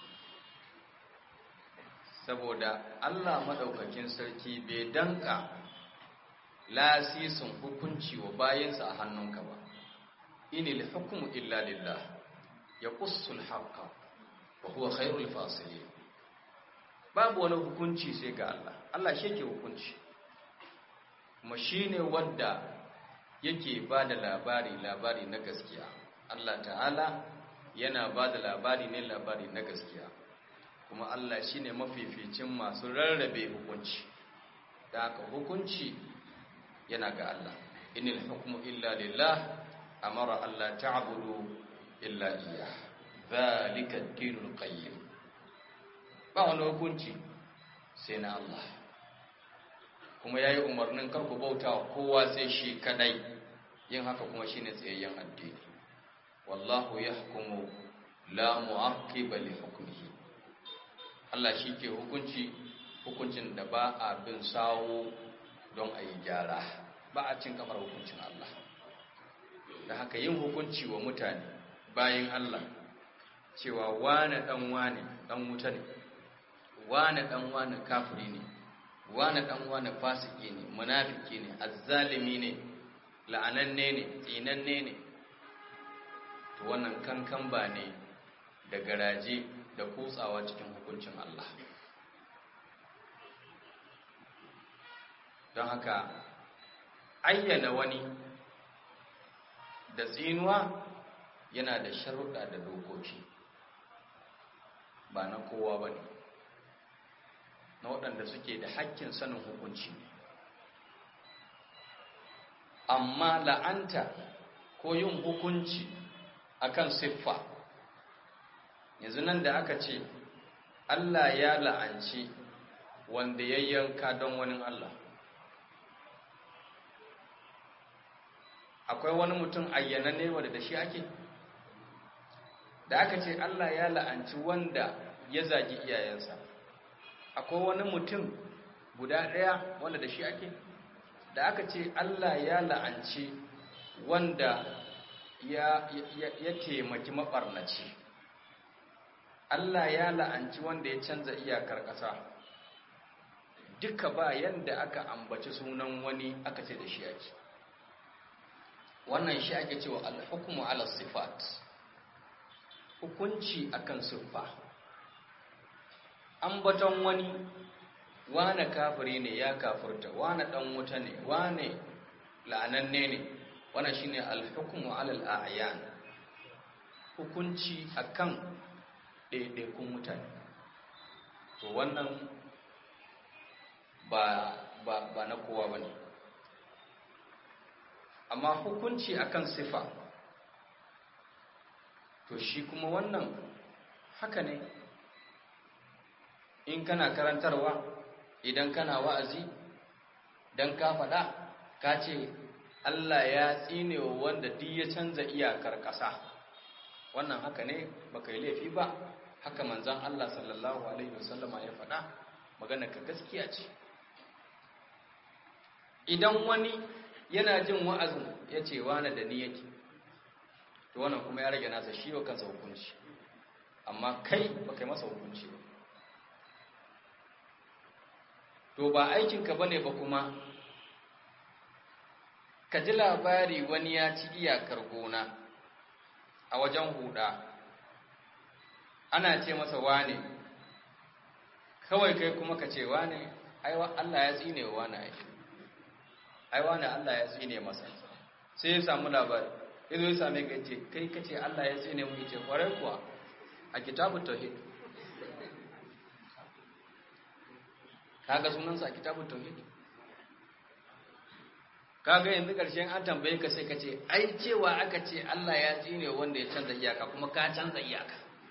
S2: saboda Allah maɗaukakin sarki bai danka lasisin hukunci wa bayansa a hannunka ba inil hukumu illa lillah ya ƙussul haqqa wa huwa khairul fasilin babu wani hukunci sai ga Allah Allah shi ke hukunci kuma shi ne wadda
S1: yake ba da labari labari na gaskiya Allah ta'ala yana ba da labari ne labari na gaskiya kuma Allah shi ne mafificin masu rarrabe hukunci da haka hukunci yana ga Allah inil hukmu illa lillah amara Allah ta'budu illa iyyah zalika ad-dinul qayyim ba wani hukunci sai na Allah kuma yayi umarnin kar ku bauta wa kowa sai shi kadai yin haka kuma shine tsayayyen addini wallahu yahkumu la mu'aqqiba li hukmihi Allah shi ke hukunci hukuncin da ba a bin sawo don a yi gyara ba a cin kamar hukuncin Allah da haka yin hukunci wa mutane bayan Allah cewa wane dan wane dan wuta ne wane dan wane kafiri ne wane dan wane fasiki ne munafiki ne azzalimi ne la'ananne ne tsinanne ne to wannan kankan ba ne da garaje da kutsawa cikin hukuncin Allah don haka ayyana wani da tsinuwa yana da sharuɗa da dokoki ba na kowa ba ne na waɗanda suke da hakkin sanin hukunci ne amma la'anta ko yin hukunci akan siffa yanzu nan da aka ce Allah ya la'anci wanda ya yanka don wani Allah akwai wani mutum ayyananne wanda da shi ake da aka ce Allah ya la'anci wanda ya zagi iyayensa akwai wani mutum guda ɗaya wanda da shi ake da aka ce Allah ya la'anci wanda ya, ya, ya taimaki maɓarnaci Allah ya la'anci wanda ya canza iyakar ƙasa duka ba yanda aka ambaci sunan wani aka ce da shi ake wannan shi ake cewa alhukumu ala sifat hukunci akan siffa ambaton wani wane kafiri ne ya kafirta wane dan wuta ne wane la'ananne ne wannan shine alhukumu ala al'ayan hukunci akan ɗaiɗaikun mutane to wannan ba ba ba na kowa bane amma hukunci akan sifa to shi kuma wannan haka ne in kana karantarwa idan kana wa'azi dan ka faɗa ka ce Allah ya tsine wa wanda duk ya canza iyakar ƙasa wannan haka ne baka yi laifi ba haka manzon Allah sallallahu alaihi wasallama ya faɗa magana ka gaskiya ce idan wani yana jin wa'azin ya ce wane da ni yake to wannan kuma ya rage nasa shi wa kansa hukunci amma kai ba kai masa hukunci ba to ba aikinka ba ne ba kuma ka ji labari wani ya ci iyakar gona a wajen huda ana ce masa wane kawai kai kuma ka ce wane aiwa Allah ya tsine wa wane aiki aiwa ne Allah ya tsine masa sai ya samu labari ya zo ya same ka ce kai kace Allah ya tsine mu yace kwarai kuwa a kitabu tauhid kaga sunansa a kitabu tauhid kaga yanzu karshen an tambaye ka sai ka ce ai cewa aka ce Allah ya tsine wanda ya canza iyaka kuma ka canza iyaka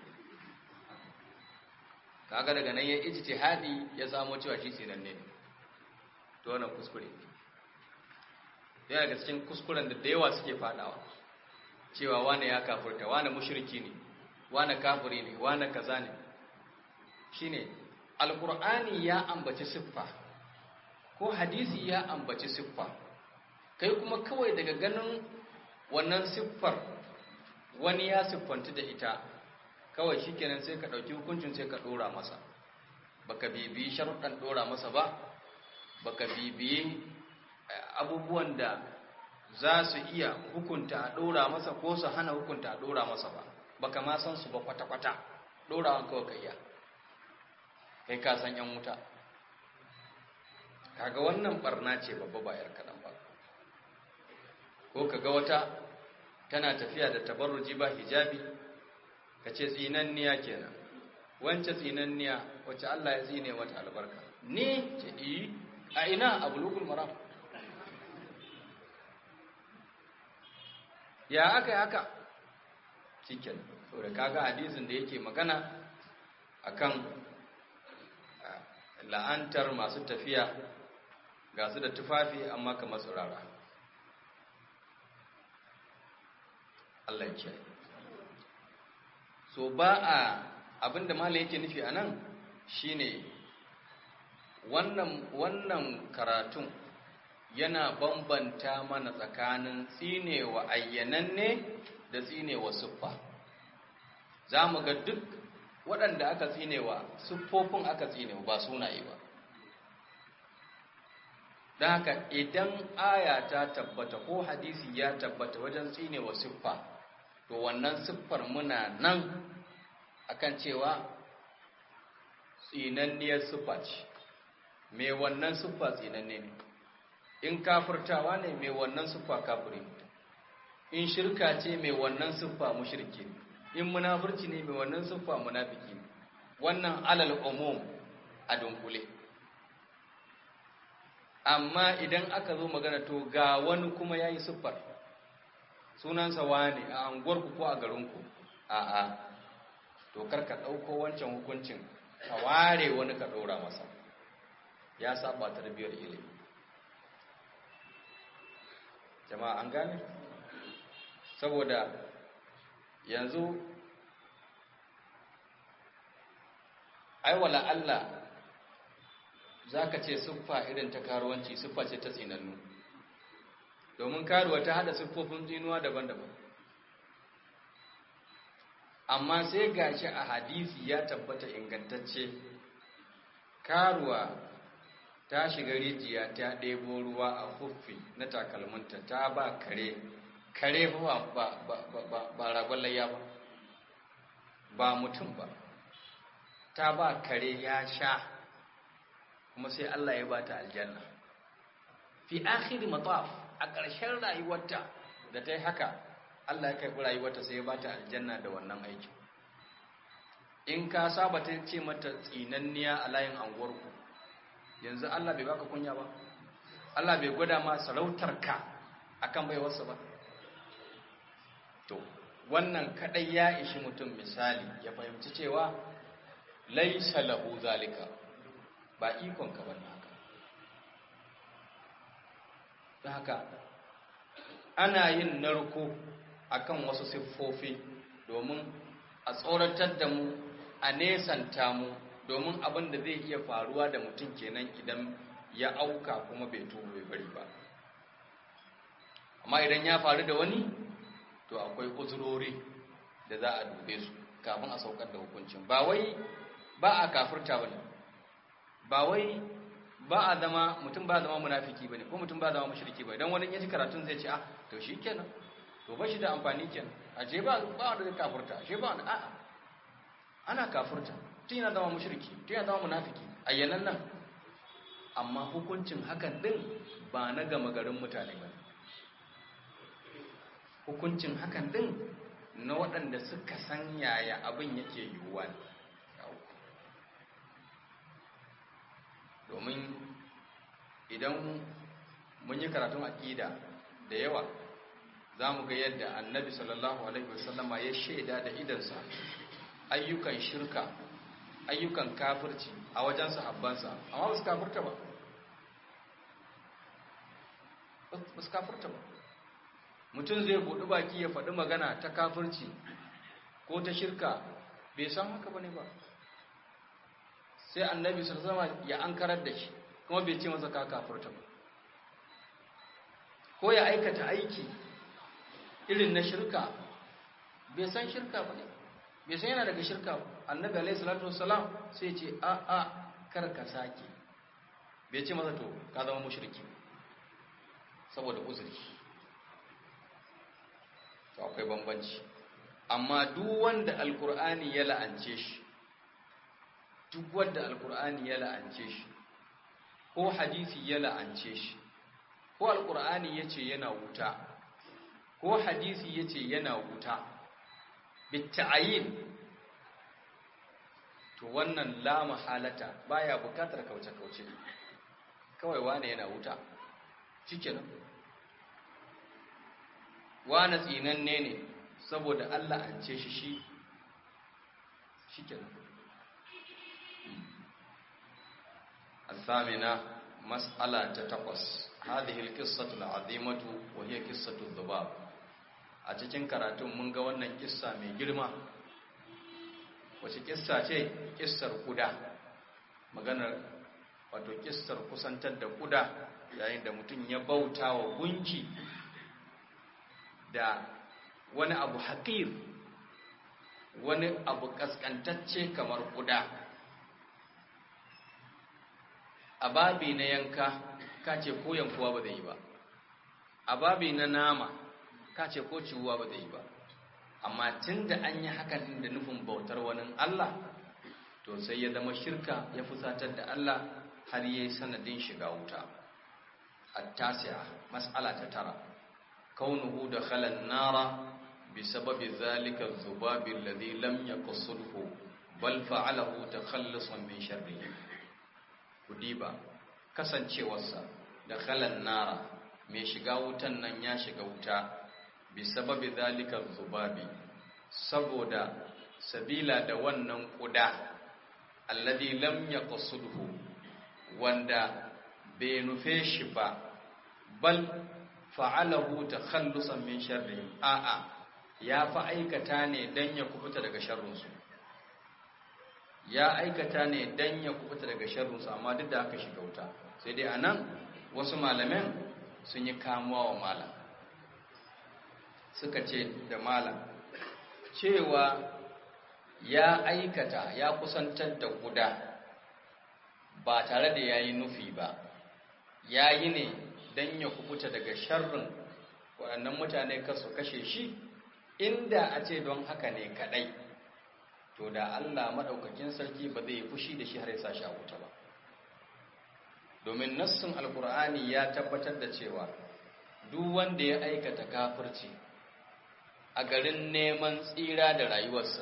S1: kaga daga nan ya ijtihadi ya samo cewa shi tsinanne ne to wannan kuskure yana daga cikin kuskuren da da yawa suke fadawa cewa wane ya kafurta wane mushriki ne wane kafiri ne wane kaza ne shine alqur'ani ya ambaci siffa ko hadisi ya ambaci siffa kai kuma kawai daga ganin wannan siffar wani ya siffanta da ita kawai shikenan sai ka dauki hukuncin sai ka dora masa baka bibiyi sharuɗan dora masa ba baka bibiyi abubuwan da za su iya hukunta a ɗora masa ko su hana hukunta a ɗora masa ba baka ma san su ba kwata-kwata ɗorawan kawai ka iya kai ka san yan wuta kaga wannan barna ce babba ba yar kaɗan ba ko ka ga wata tana tafiya da tabarruji ba hijabi ka ce tsinanniya kenan wance tsinanniya wacce Allah ya tsine mata albarka ni ce yi a ina a bulugul maram ya aka yi haka cikin da kaga hadisin da yake magana akan la'antar masu tafiya ga su da tufafi amma kamar tsirara Allah ya so ba a abinda malam yake nufi a nan shine wannan wannan karatun yana bambanta mana tsakanin tsinewa ayyananne da tsinewa siffa za mu ga duk waɗanda aka tsinewa siffofin aka tsinewa ba sunaye ba don haka idan aya ta tabbata ko hadisi ya tabbata wajen tsinewa siffa to wannan siffar muna nan akan cewa tsinanniyar siffa ce mai wannan siffa tsinanne ne in kafirtawa ne mai wannan siffa kafiri in shirka ce mai wannan siffa mushriki ne in munafurci ne mai wannan siffa munafiki ne wannan alal umum a dunkule amma idan aka zo magana to ga wani kuma yayi siffar sunansa wane a anguwarku ko a garinku a'a to kar ka ɗauko wancan hukuncin ka ware wani ka ɗora masa ya saba tarbiyyar ilimi jama'a an gane saboda yanzu aiwala Allah za ka ce siffa irin ta karuwanci siffa ce ta tsinannu domin karuwa ta hada siffofin tsinuwa daban-daban amma sai gashi a hadisi ya tabbata ingantacce karuwa ta shiga rijiya ta ɗebo ruwa a huffi na takalminta ta ba kare kare ba ba ba ba ba ragon layya ba ba mutum ba ta ba kare ya sha kuma sai Allah ya ba ta aljanna fi akhiri mataf a ƙarshen rayuwarta da ta yi haka Allah ya karɓi rayuwarta sai ya ba ta aljanna da wannan aikin in ka saba ta ce mata tsinanniya a layin anguwarku yanzu Allah bai baka kunya ba Allah bai gwada ma sarautarka akan baiwarsa ba to wannan kadai ya ishi mutum misali ya fahimci cewa laisa lahu zalika ba ikon ka bane haka don haka ana yin narko akan wasu siffofi domin a tsoratar da mu a nesanta mu domin abin da zai iya faruwa da mutum kenan idan ya auka kuma bai tuba bai bari ba amma idan ya faru da wani to akwai uzurori da za a dube su kafin a saukar da hukuncin ba wai ba a kafirta bane ba wai ba a zama mutum ba zama munafiki bane ko mutum ba zama mushriki bane dan wani yaji karatun zai ce ah to shikenan to ba shi da amfani kenan a je ba ba wanda zai kafirta she ba wanda a'a ana kafirta tun yana zama mushriki tun yana zama munafiki ayyanan nan amma hukuncin hakan din ba na gama garin mutane ba hukuncin hakan din na waɗanda suka san yaya abin yake yiwuwa ne domin idan mun yi karatun aƙida da yawa za mu ga yadda annabi sallallahu alaihi wasallama ya shaida da idansa ayyukan shirka ayyukan kafirci a wajen sahabbansa amma ba su kafirta ba ba su kafirta ba mutum zai buɗi baki ya faɗi magana ta kafirci ko ta shirka bai san haka ba ne ba sai annabi sallallahu ya ankarar da shi kuma bai ce masa ka kafirta ba ko ya aikata aiki irin na shirka bai san shirka ba ne bai san yana daga shirka ba annabi alaihi salatu wassalam sai ce a a kar ka sake bai ce masa to ka zama mushriki saboda uzuri to akwai bambanci amma duk wanda alkur'ani ya la'ance shi duk wanda alkur'ani ya la'ance shi ko hadisi ya la'ance shi ko alkur'ani ya ce yana wuta
S2: ko hadisi yace yana wuta bitta'ayin to wannan la mahalata baya bukatar kauce-kauce kawai wane yana wuta shikenan wane tsinanne ne saboda Allah an ce shi shi shikenan الثامنة مسألة تتقص هذه القصة العظيمة وهي قصة الذباب a cikin karatun mun ga wannan kissa mai girma wace kissa ce kissar kuda maganar wato kissar kusantar da kuda yayin da mutum ya bauta wa gunki da wani abu haƙir wani abu ƙasƙantacce kamar kuda a babi na yanka ka ce ko yankuwa ba zai yi ba a babi na nama ka ce ko ciwuwa ba zai yi ba amma tun da an yi hakan da nufin bautar wani Allah to sai ya zama shirka ya fusatar da Allah har yi sanadin shiga wuta at-tasi'a mas'ala ta tara kaunuhu da khalan nara بسبب ذلك الذباب الذي لم يقصده بل فعله تخلصا من شره kudiba kasancewarsa da khalan nara mai shiga wutan nan ya shiga wuta bi sababi zalika zubabi saboda sabila da wannan kuda alladhi lam yaqsudhu wanda bai nufe shi ba bal fa'alahu takhallusan min sharri a'a ya fa aikata ne dan ya kubuta daga sharrinsu ya aikata ne dan ya kubuta daga sharrinsu amma duk da aka shiga wuta sai dai anan wasu malaman sun yi kamuwa wa malam suka ce da malam cewa ya aikata ya kusantar da guda ba tare da ya yi nufi ba ya yi ne don ya kubuta daga sharrin waɗannan mutane kasu kashe shi inda a ce don haka ne kaɗai to da Allah maɗaukakin sarki ba zai fushi da shi har ya sa shi a wuta ba domin nassin alkur'ani ya tabbatar da cewa duk wanda ya aikata kafirci a garin neman tsira da rayuwarsa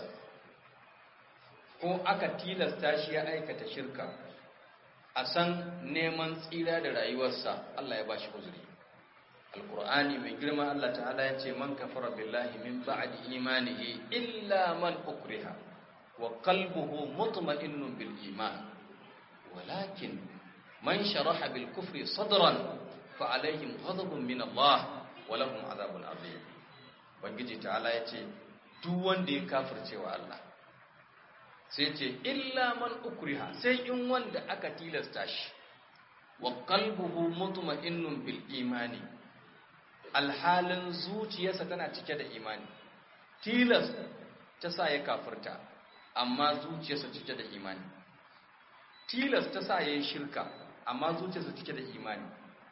S2: ko aka tilasta shi ya aikata shirka a san neman tsira da rayuwarsa Allah ya ba shi uzuri alkur'ani mai girma Allah ta'ala ya ce man kafara billahi min ba'di imanihi illa man ukriha wa qalbuhu mutma'innun bil iman walakin man sharaha bil kufri sadran fa alaihim ghadabun min Allah wa lahum adhabun adhim bangiji ta'ala ya ce duk wanda ya kafirce wa Allah sai ce illa man ukriha sai in wanda aka tilasta shi wa qalbuhu mutma'innun bil imani alhalin zuciyarsa tana cike da imani tilas ta sa ya kafirta amma zuciyarsa cike da imani tilas ta sa ya yi shirka amma zuciyarsa cike da imani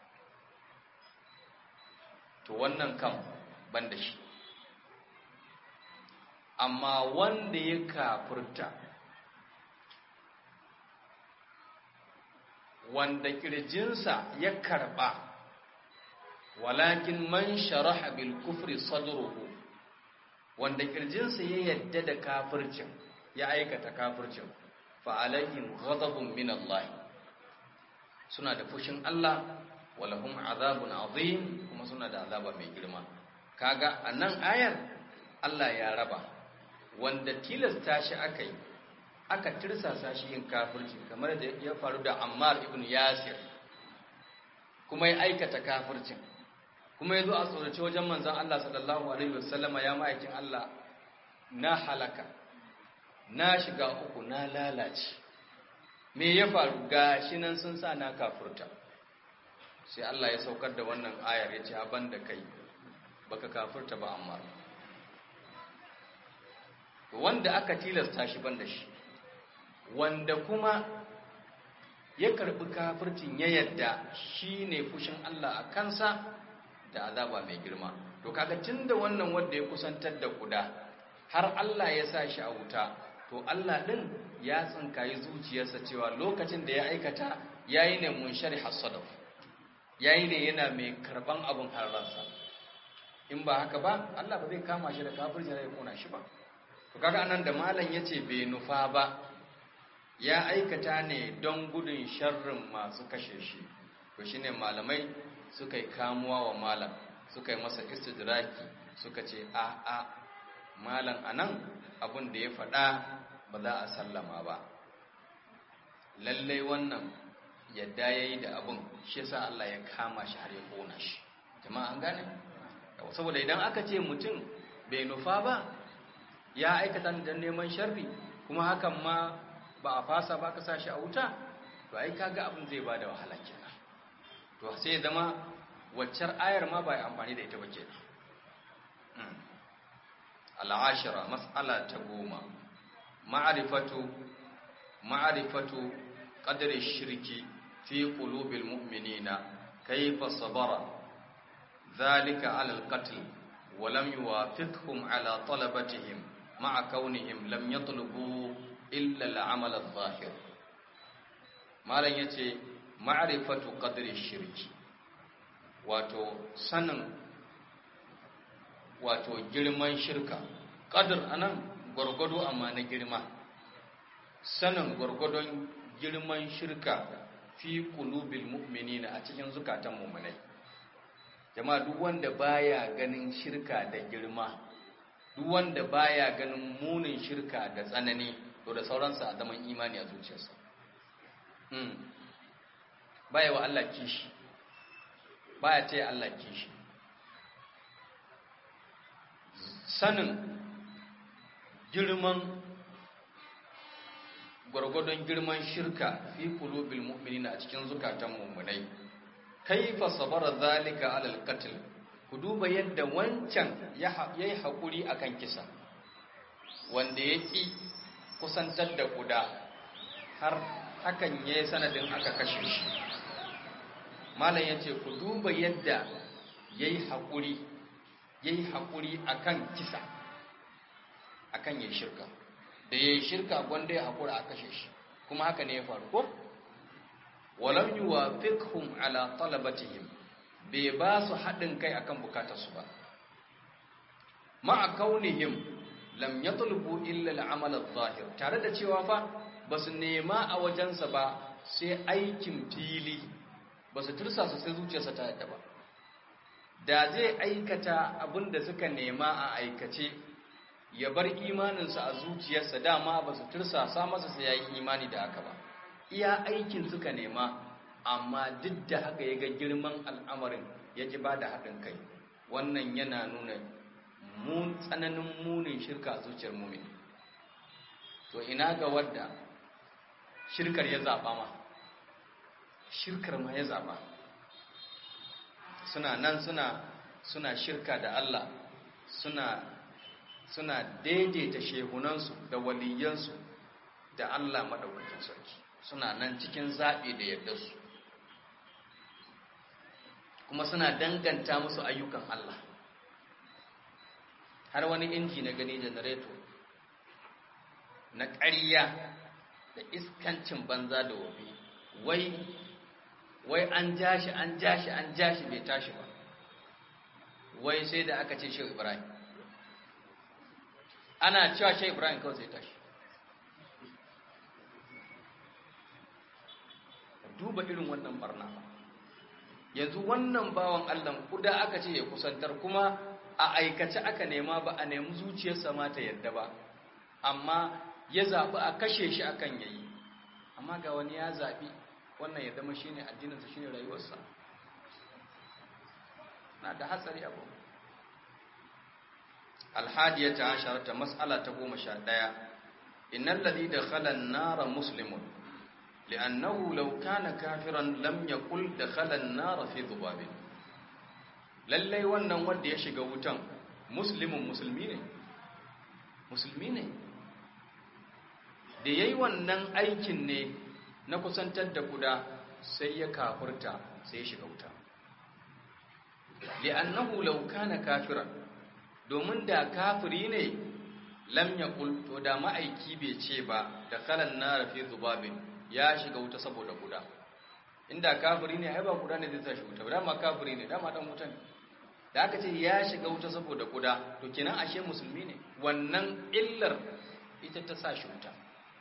S2: to wannan kan ban da shi amma wanda ya kafirta wanda kirjinsa ya karba walakin man sharaha bil kufri sadruhu wanda kirjinsa ya yadda da kafircin ya aikata kafircin fa alaihim ghadabun min Allah suna da fushin Allah walahum azabun azim kuma suna da azaba mai girma kaga anan ayar Allah ya raba wanda tilasta shi aka yi aka tirsasa shi yin kafirci kamar da ya faru da Ammar ibn Yasir kuma ya aikata kafircin kuma ya zo a tsorace wajen manzan Allah sallallahu Alaihi wasallama ya ma'aikin Allah na halaka na shiga uku na lalace me ya faru ga shi nan sun sa na kafurta sai Allah ya saukar da wannan ayar ya ce haban da kai baka kafurta ba amma wanda aka tilasta shi ban da shi wanda kuma ya karbi kafircin ya yadda shi ne fushin Allah a kansa da azaba mai girma to kaga tunda wannan wanda ya kusantar da kuda har Allah ya sa shi a wuta to Allah din ya tsinkayi zuciyarsa cewa lokacin da ya aikata yayi ne munshari hasadaf yayi ne yana mai karban abun harransa
S1: in ba haka ba Allah ba zai kama shi da kafirci ya kona shi ba to kaga anan da malam yace bai nufa ba ya aikata ne don gudun sharrin masu kashe shi to shine malamai suka yi kamuwa wa malam suka yi masa istidraki suka ce a a malam anan abin da ya faɗa ba za a sallama ba lallai wannan yadda ya yi da abin shi yasa Allah ya kama shi har ya kona shi jama'a an gane saboda idan aka ce mutum bai nufa ba ya aikata da neman sharri kuma hakan ma ba a fasa ba ka sashi a wuta to ai kaga abin zai bada wahala kenan to sai zama waccar ayar ma ba amfani da ita ba kenan al'ashira mas'ala ta goma ma'arifatu ma'arifatu qadri shirki fi qulubil mu'minina kayfa sabara dhalika 'ala al-qatl wa lam yuwafiqhum 'ala talabatihim ma'a kaunihim lam yatlubu illa al-'amal adh-dhahir malan yace ma'rifatu qadri shirki wato sanin wato girman shirka qadr anan gurgudu amma na girma sanin gurgudun girman shirka fi qulubil mu'minina a cikin zukatan mu'minai jama'a duk wanda baya ganin shirka da girma duk wanda baya ganin munin shirka da tsanani to da sauransa a zaman imani a zuciyarsa baya wa Allah kishi baya taya Allah kishi sanin girman gwargwadon girman shirka fi qulubil mu'minina a cikin zukatan mu'minai kaifa sabara zalika alal qatl ku duba yadda wancan yayi hakuri akan kisa wanda yaki kusantar da kuda har hakan yayi sanadin aka kashe shi malam yace ku duba yadda yayi hakuri yayi hakuri akan kisa akan yayi shirka da yayi shirka gwanda ya hakura a kashe shi kuma haka ne ya faru ko walam yuwafiqhum ala talabatihim bai ba su haɗin kai akan bukatarsu ba ma'a kaunihim lam yatlubu illa al'amal adh-dhahir tare da cewa fa basu nema a wajensa ba sai aikin fili basu tursa su sai zuciyarsa ta yadda ba da zai aikata abinda suka nema a aikace ya bar imaninsa a zuciyarsa dama basu tursa sa masa sai yayi imani da haka ba iya aikin suka nema amma duk da haka ya ga girman al'amarin ya ji ba da haɗin kai wannan yana nuna mun tsananin munin shirka a zuciyar mumin to ina ga wadda shirkar ya zaɓa ma shirkar ma ya zaɓa suna nan suna suna shirka da Allah suna suna daidaita shehunansu da waliyansu da Allah maɗaukakin sarki suna nan cikin zaɓi da yadda su kuma suna danganta musu ayyukan Allah har wani inji na gani janareto na ƙarya da iskancin banza da wabi wai wai an jashi an jashi an jashi bai tashi ba wai sai da aka ce shi ibrahim ana cewa shi ibrahim kawai sai tashi duba irin wannan barna yanzu wannan bawan Allah kuda aka ce ya kusantar kuma a aikace aka nema ba a nemi zuciyarsa ma ta yadda ba amma ya zaɓi a kashe shi akan yayi amma ga wani ya zaɓi wannan ya zama shine addininsa shine rayuwarsa na da hatsari abu alhadiyata asharata mas'ala ta goma sha ɗaya innal ladhi dakhala an-nara muslimun لأنه لو كان كافرا لم يقل دخل النار في ذباب lallai wannan wanda ya shiga wutan muslimin musulmi ne musulmi ne da yayi wannan aikin ne na kusantar da kuda sai ya kafurta sai ya shiga wuta li'annahu law kana kafiran domin da kafiri ne lam yaqul to da ma'aiki bai ce ba da kalan nar fi dhubabin ya shiga wuta saboda guda inda kafiri ne ai ba guda ne zai tashi wuta dama kafiri ne dama dan wuta ne da aka ce ya shiga wuta saboda kuda to kenan ashe musulmi ne wannan illar ita ta sa shi wuta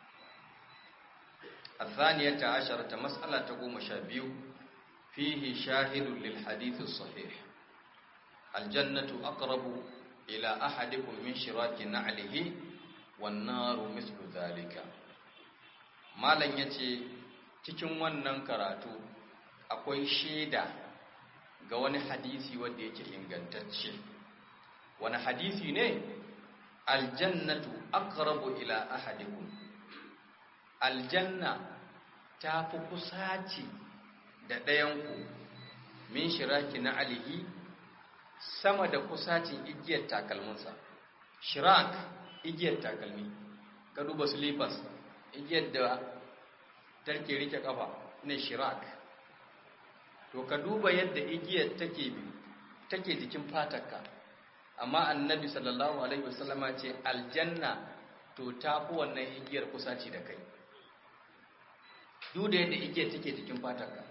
S1: الثانية عشرة مسألة تقوم شابيو فيه شاهد للحديث الصحيح الجنة أقرب إلى أحدكم من شراك نعله والنار مثل ذلك ما لن يتي cikin wannan karatu akwai shaida ga wani hadisi wanda yake ingantacce wani hadisi ne aljannatu aqrabu ila ahadikum aljanna ta fi kusaci da ɗayanku min shiraki na alihi sama da kusacin igiyar takalminsa shirak igiyar takalmi ka duba slippers igiyar da tarke rike kafa ne shirak to ka duba yadda igiyar take take jikin fatarka amma annabi sallallahu alaihi wasallama ce aljanna to ta fi wannan igiyar kusaci da kai duk da yadda igiyar take jikin fatarka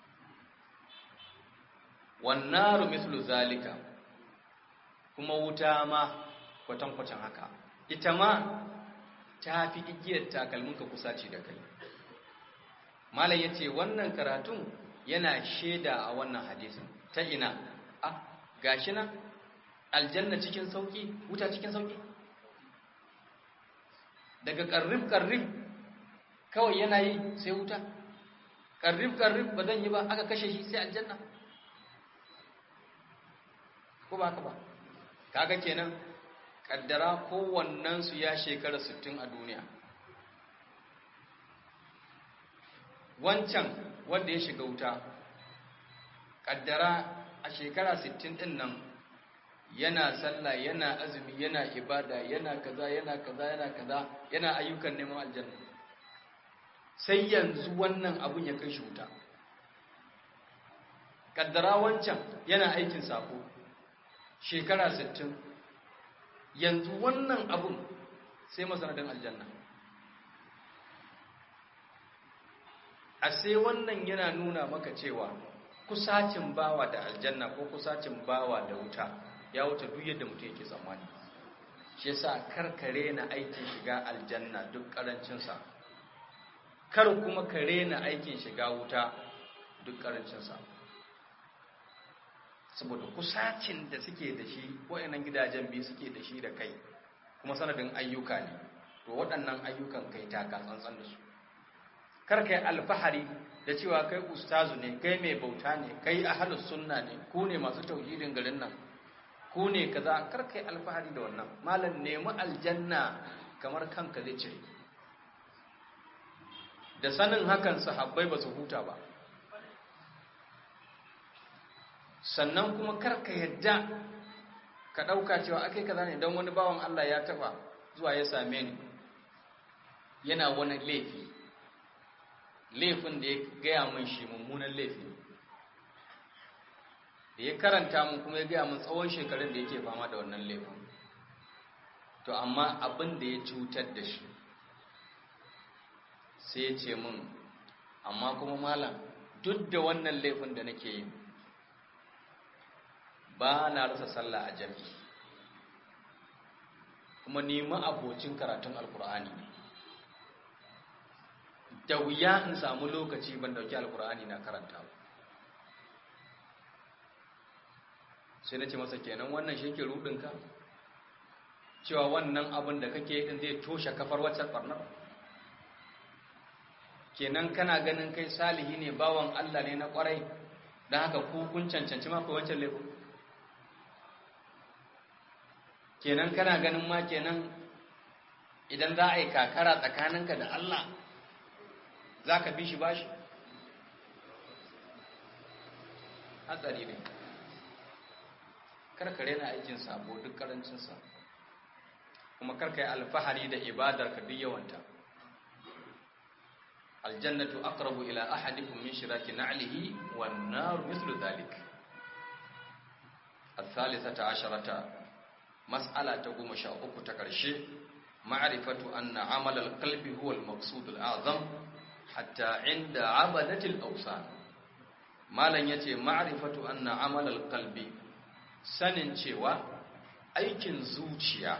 S1: wannaru mislu zalika kuma wuta ma kwatankwacin haka ita ma ta fi igiyar takalminka kusaci da kai malam ya ce wannan karatun yana shaida a wannan hadisin ta ina a gashi na aljanna cikin sauki wuta cikin sauki daga karrif-karrif kawai yana yi sai wuta karrif-karrif ba zan yi ba aka kashe shi sai aljanna ko ba ka ba kaga kenan kaddara kowannen su ya shekara 60 a duniya wancan wanda ya shiga wuta kaddara a shekara 60 din nan yana sallah yana azumi yana ibada yana kaza yana kaza yana kaza yana ayyukan neman aljanna sai yanzu wannan abun ya kai shi wuta kaddara wancan yana aikin sako shekara 60 yanzu wannan abun sai masanadin aljanna a sai wannan yana nuna maka cewa kusacin bawa da aljanna ko kusacin bawa da wuta ya wuce duk yadda mutum yake tsammani shi yasa karkare na aikin shiga aljanna duk karancinsa kar kuma kare na aikin shiga wuta duk karancinsa saboda kusacin da suke da shi wayannan gidajen biyu suke da shi da kai kuma sanadin ayyuka ne to waɗannan ayyukan kai taka tsantsan da su kar kai alfahari da cewa kai ustazu ne kai mai bauta ne kai ahlus sunna ne ku ne masu tauhidin garin nan ku ne kaza kar kai alfahari da wannan malam nemi aljanna kamar kanka zai cire da sanin hakan sahabbai ba su huta ba sannan kuma karka yadda ka ɗauka cewa akai kaza ne don wani bawan Allah ya taba zuwa ya same ni yana wani laifi laifin da ya gaya min shi mummunan laifi da ya karanta mun kuma ya gaya min tsawon shekarun da yake fama da wannan laifin to amma abin da ya cutar da shi sai ya ce min amma kuma malam duk da wannan laifin da nake yi ba na rasa sallah a jami'i kuma nemi abocin karatun alkur'ani ne da wuya in samu lokaci ban dauki alkur'ani na karanta ba sai na ce masa kenan wannan shi ke rudinka cewa wannan abin da kake din zai toshe kafar wacce barnar kenan kana ganin kai salihi ne bawan Allah ne na kwarai don haka ku kun cancanci ma ku wancan laifin kenan kana ganin ma kenan idan za a yi kakara tsakaninka da Allah za ka bi shi bashi hatsari ne karkare na aikin sabo duk karancinsa kuma karka yi alfahari da ibadar ka duk yawanta aljannatu aqrabu ila ahadikum min shiraki na'lihi wan nar mithlu dhalik الثالثة عشرة مسألة تقوم شاء تكرشي معرفة أن عمل القلب هو المقصود الأعظم حتى عند عبدة الأوثان ما لن يتي معرفة أن عمل القلب sanin cewa aikin zuciya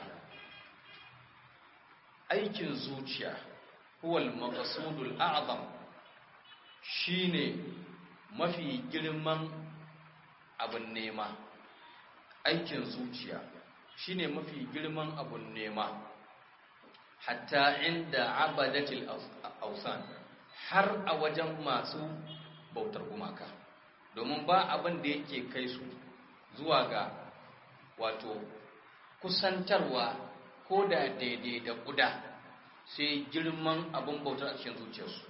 S1: aikin zuciya huwal maqsudul a'zam shine mafi girman abun nema aikin zuciya shine mafi girman abun nema hatta inda abadatil ausan har a wajen masu bautar gumaka domin ba abin da yake kai su zuwa ga wato kusantarwa ko da daidai da guda sai girman abin bautar a cikin zuciyarsu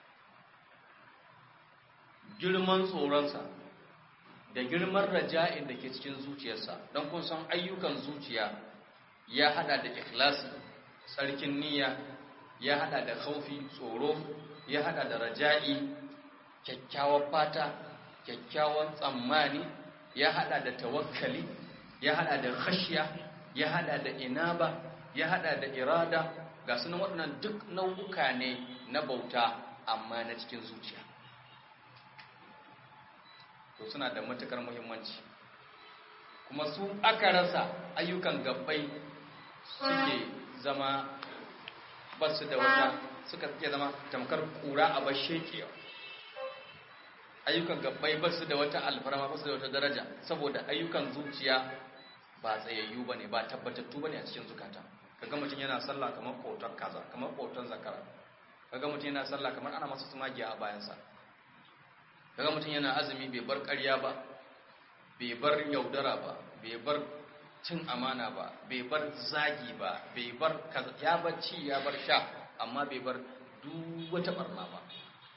S1: girman tsoronsa da girman raja'in da ke cikin zuciyarsa don kun san ayyukan zuciya ya hada da ikhlasi tsarkin niyya ya hada da khaufi tsoro ya hada da raja'i kyakkyawan fata kyakkyawan tsammani ya hada da tawakkali ya hada da khashya ya hada da inaba ya hada da irada ga sunan waɗannan duk nau'uka ne na bauta amma na cikin zuciya to suna da matukar muhimmanci kuma su aka rasa ayyukan gabbai suke zama basu da wata suka suke zama tamkar kura a bashekiya ayyukan gabbai basu da wata alfarma basu da wata daraja saboda ayyukan zuciya ba tsayayyu bane ba tabbatattu bane a cikin zukata kaga mutum yana sallah kamar kotar kaza kamar kotar zakara kaga mutum yana sallah kamar ana masa tumagiya a bayansa kaga mutum yana azumi bai bar ƙarya ba bai bar yaudara ba bai bar cin amana ba bai bar zagi ba bai bar ya bar ci ya bar sha amma bai bar duk wata barna ba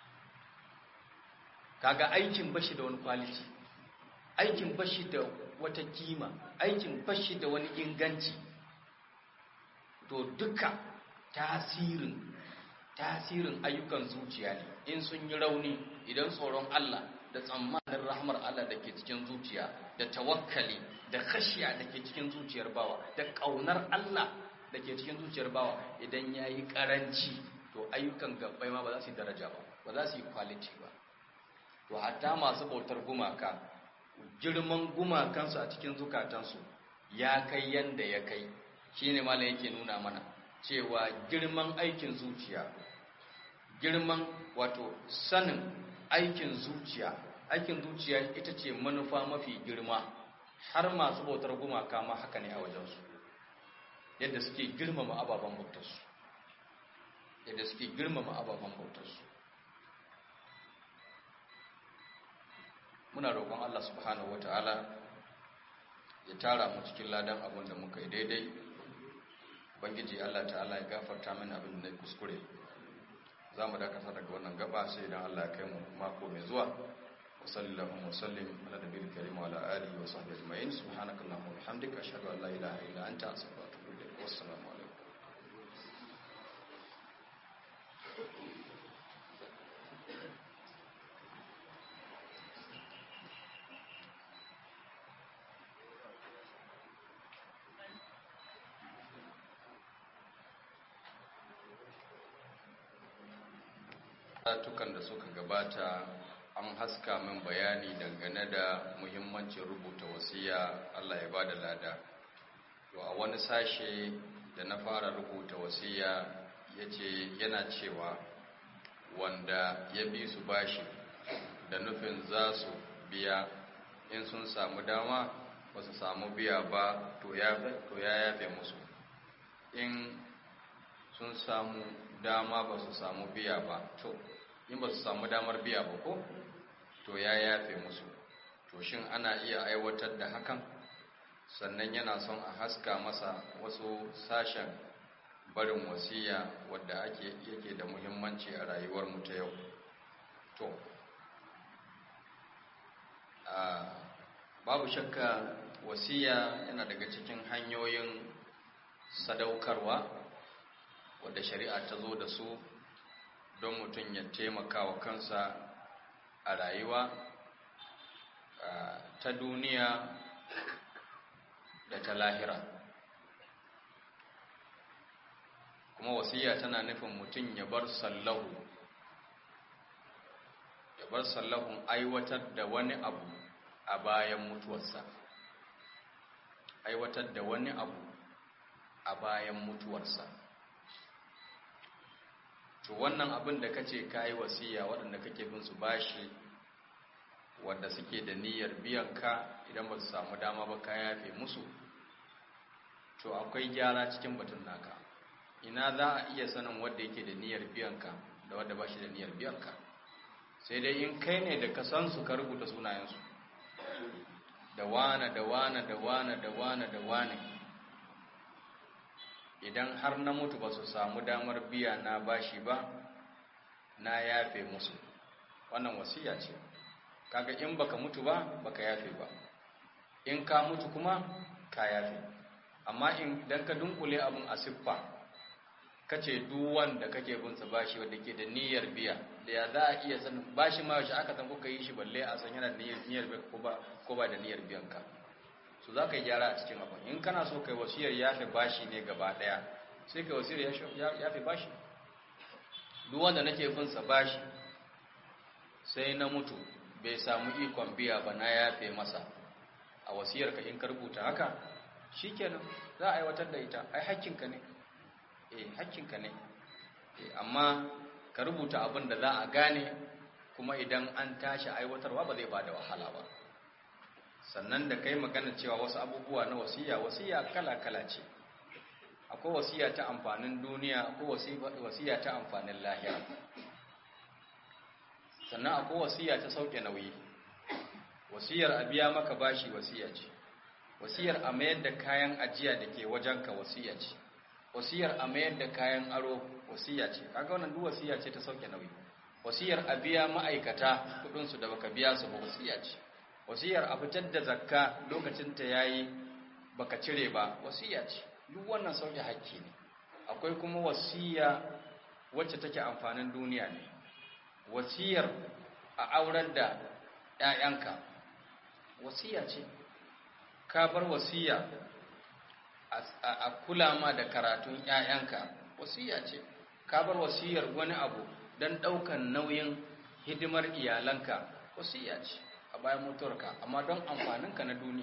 S1: kaga aikin bashi da wani kwaliti aikin bashi da wata kima aikin bashi da wani inganci to duka tasirin tasirin ayyukan zuciya ne in sun yi rauni idan tsoron Allah da tsammanin rahmar Allah da ke cikin zuciya da tawakkali da khashiya da ke cikin zuciyar bawa da ƙaunar Allah da ke cikin zuciyar bawa idan ya yi ƙaranci to ayyukan gabbai ma ba za su yi daraja ba ba za su yi quality ba to hatta masu bautar gumaka girman gumakansu a cikin zukatansu ya kai yanda ya kai shine malam yake nuna mana cewa girman aikin zuciya girman wato sanin aikin zuciya aikin zuciya ita ce manufa mafi girma har masu bautar gumaka ma haka ne a wajensu yadda suke girmama ababen bautarsu yadda suke girmama ababen bautarsu muna roƙon Allah subhanahu wata'ala ya tara mu cikin ladan abin da muka yi daidai bangiji Allah ta'ala ya gafarta mana abin da na kuskure za mu dakata daga wannan gaba sai idan Allah ya kai mu mako mai zuwa wa sallallahu wa sallim ala nabiyil karim wa ala alihi wa sahbihi ajma'in subhanakallahumma wa bihamdika ashhadu an la ilaha illa anta astaghfiruka wa atubu ilaik wassalamu alaikum tukan da suka gabata an haska min bayani dangane da muhimmancin rubuta wasiya Allah ya bada lada to a wani sashe da na fara rubuta wasiya yace yana cewa wanda ya bi su bashi da nufin za su biya in sun samu dama ba su samu biya ba to ya yafe musu in sun samu dama ba su samu biya ba to in ba su samu damar biya ba ko to ya yafe musu to shin ana iya aiwatar da hakan sannan yana son a haska masa wasu sashen barin wasiya wadda ake yake da muhimmanci a rayuwar mu ta yau to babu shakka wasiya yana daga cikin hanyoyin sadaukarwa wadda shari'a ta zo da su don mutum ya taimaka wa kansa a rayuwa ta duniya da ta lahira kuma wasiya tana nufin mutum ya bar sallahu ya bar sallahun aiwatar da wani abu a bayan mutuwarsa aiwatar da wani abu a bayan mutuwarsa to wannan abin da kace kai wasiya waɗanda kake bin su bashi wanda suke da niyyar biyan ka idan ba su samu dama ba ka yafe musu to akwai gyara cikin batun naka ina za a iya sanin wanda yake da niyyar biyan ka da wanda ba shi da niyyar biyan ka sai dai in kai ne da ka san su ka rubuta sunayensu da wane da wane da wane da wane da wane idan har na mutu ba su samu damar biya na bashi ba na yafe musu wannan wasiya ce kaga in baka mutu ba baka yafe ba in ka mutu kuma ka yafe amma in dan ka dunkule abun a siffa kace duk wanda kake bin sa bashi wanda ke da niyyar biya da ya za a iya san bashi ma shi aka san kuka yi shi balle a san yana da niyyar biya ko ba ko ba da niyyar biyan ka so za ka yi gyara a cikin abin in kana so kai wasiyar yafe bashi ne gaba daya sai kai wasiyar yafe bashi duk wanda nake bin sa bashi sai na mutu bai samu ikon biya ba na yafe masa a wasiyar ka in ka rubuta haka shikenan za a aiwatar da ita ai hakkinka ne eh hakkinka ne amma ka rubuta abin da za a gane kuma idan an tashi aiwatarwa ba zai bada wahala ba sannan da kai magana cewa wasu abubuwa na wasiya wasiya kala-kala ce akwai wasiya ta amfanin duniya akwai wasiya ta amfanin lahira sannan akwai wasiya ta sauke nauyi wasiyar a biya maka bashi wasiya ce wasiyar a mayar da kayan ajiya da ke wajenka wasiya ce wasiyar a mayar da kayan aro wasiya ce kaga wannan duk wasiya ce ta sauke nauyi wasiyar a biya ma'aikata kudinsu da baka biya su ba wasiya ce wasiyar a fitar da zakka lokacin ta yayi baka cire ba wasiya ce duk wannan sauke hakki ne akwai kuma wasiya wacce take amfanin duniya ne wasiyar a aurar da ƴaƴanka wasiya ce ka bar wasiya a kula ma da karatun ƴaƴanka wasiya ce ka bar wasiyar wani abu don ɗaukan nauyin hidimar iyalanka wasiya ce a bayan mutuwarka amma don amfaninka na duniya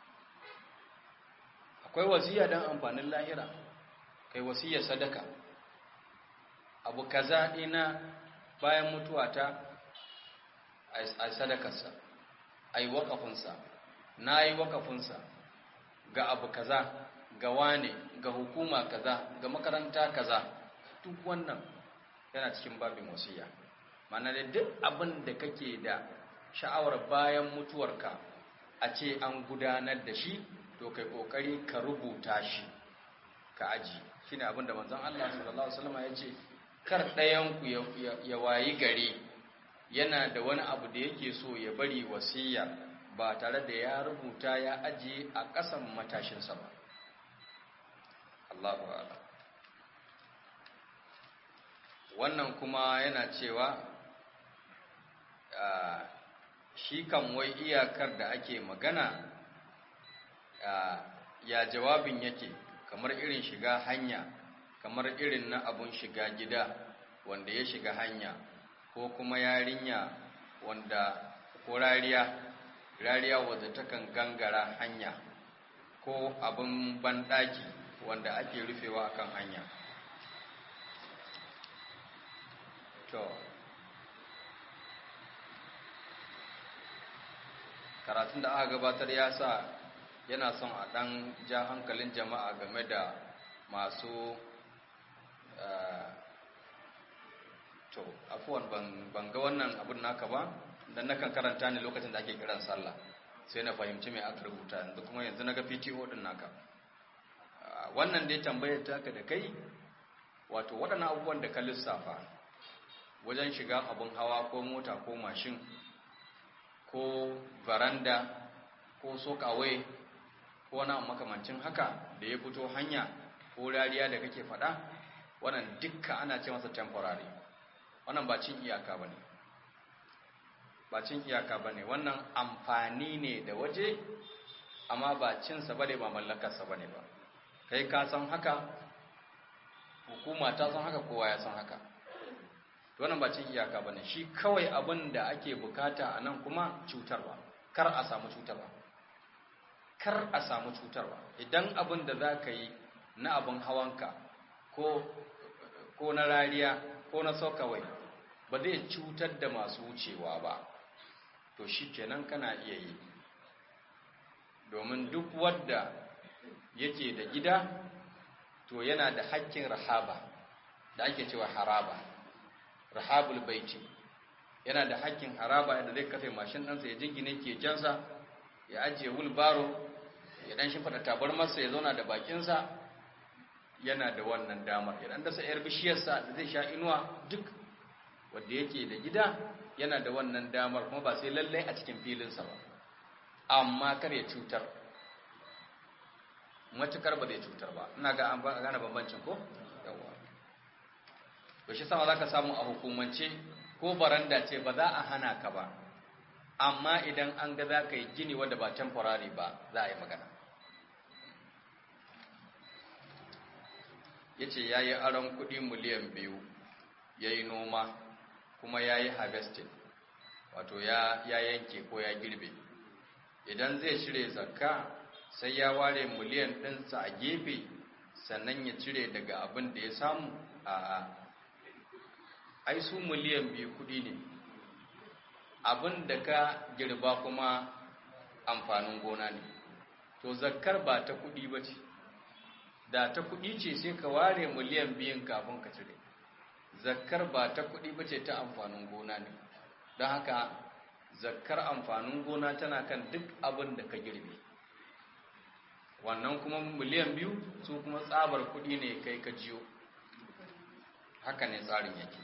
S1: akwai wasiya don amfanin lahira kai wasiyar sadaka abu kaza ina bayan mutuwata a sadakarsa a yi wakafinsa na yi wakafinsa ga abu kaza ga wane ga hukuma kaza ga makaranta kaza duk wannan yana cikin babin wasiya mana da duk abin da kake da sha'awar bayan mutuwarka a ce an gudanar da shi to kai kokari ka rubuta shi ka aji shine abin da manzon Allah sallallahu alaihi wasallam ya ce kar ɗayan ku ya wayi gare yana da wani abu da yake so ya bari wasiya ba tare da ya rubuta ya ajiye a ƙasan matashinsa ba Allahu a'lam wannan kuma yana cewa shi kan wai iyakar da ake magana ya jawabin yake kamar irin shiga hanya kamar irin na abun shiga gida wanda ya shiga hanya ko kuma yarinya wanda ko rariya rariya wadda takan gangara hanya ko abin banɗaki wanda ake rufewa akan hanya to karatun da aka gabatar ya sa yana son a ɗan ja hankalin jama'a game da masu to afuwan ban ga wannan abin naka ba dan nakan karanta ne lokacin da ake kiran sallah sai na fahimci mai aka rubuta yanzu kuma yanzu na ga PTO din naka wannan dai tambayar taka da kai wato waɗannan abubuwan da ka lissafa wajen shiga abin hawa ko mota ko mashin ko varanda ko sokawai ko wani makamancin haka da ya fito hanya ko rariya da kake faɗa wannan dukka ana ce masa temporary wannan ba cin iyaka ba ne ba cin iyaka ba ne wannan amfani ne da waje amma ba cinsa ba ne ba mallakarsa ba ne ba kai ka san haka hukuma ta san haka kowa ya san haka wannan ba cin iyaka ba ne shi kawai abin da ake bukata a nan kuma cutarwa kar a samu cutarwa
S2: kar a samu cutarwa idan abin da za ka yi na abin hawanka ko ko na rariya ko na sokawai ba zai cutar da masu wucewa ba to shi kenan kana iya yi domin duk wadda yake da gida to yana da hakkin rahaba da ake cewa haraba rahabul baiti yana da hakkin haraba da zai kafe mashin ɗansa ya jingine kekensa ya ajiye wulbaro ya ɗan shi fada tabar masa ya zauna da bakinsa yana da wannan damar ya ɗan dasa 'yar bishiyarsa da zai sha inuwa duk wadda yake da gida yana da wannan damar kuma ba sai lallai a cikin filinsa ba amma kar ya cutar matukar ba zai cutar ba ina ga an gane bambancin ko yawa to shi sama zaka samu a hukumance ko baranda ce ba za a hana ka ba amma idan an ga za ka yi gini wanda ba temporary ba za a yi magana ya ce ya yi aron kudi miliyan biyu ya yi noma kuma ya yi harvesting wato ya yanke ko ya girbe idan zai cire zakka sai ya ware miliyan ɗinsa a gefe sannan ya cire daga abin da ya samu a ai su miliyan biyu kudi ne abin da ka girba kuma amfanin gona ne to zakkar ba ta kudi ba ce da ta kudi ce sai ka ware miliyan biyun kafin ka cire zakkar ba ta kudi ba ce ta amfanin gona ne don haka zakkar amfanin gona tana kan duk abin da ka girbe wannan kuma miliyan biyu su kuma tsabar kudi ne kai ka jiyo haka ne tsarin yake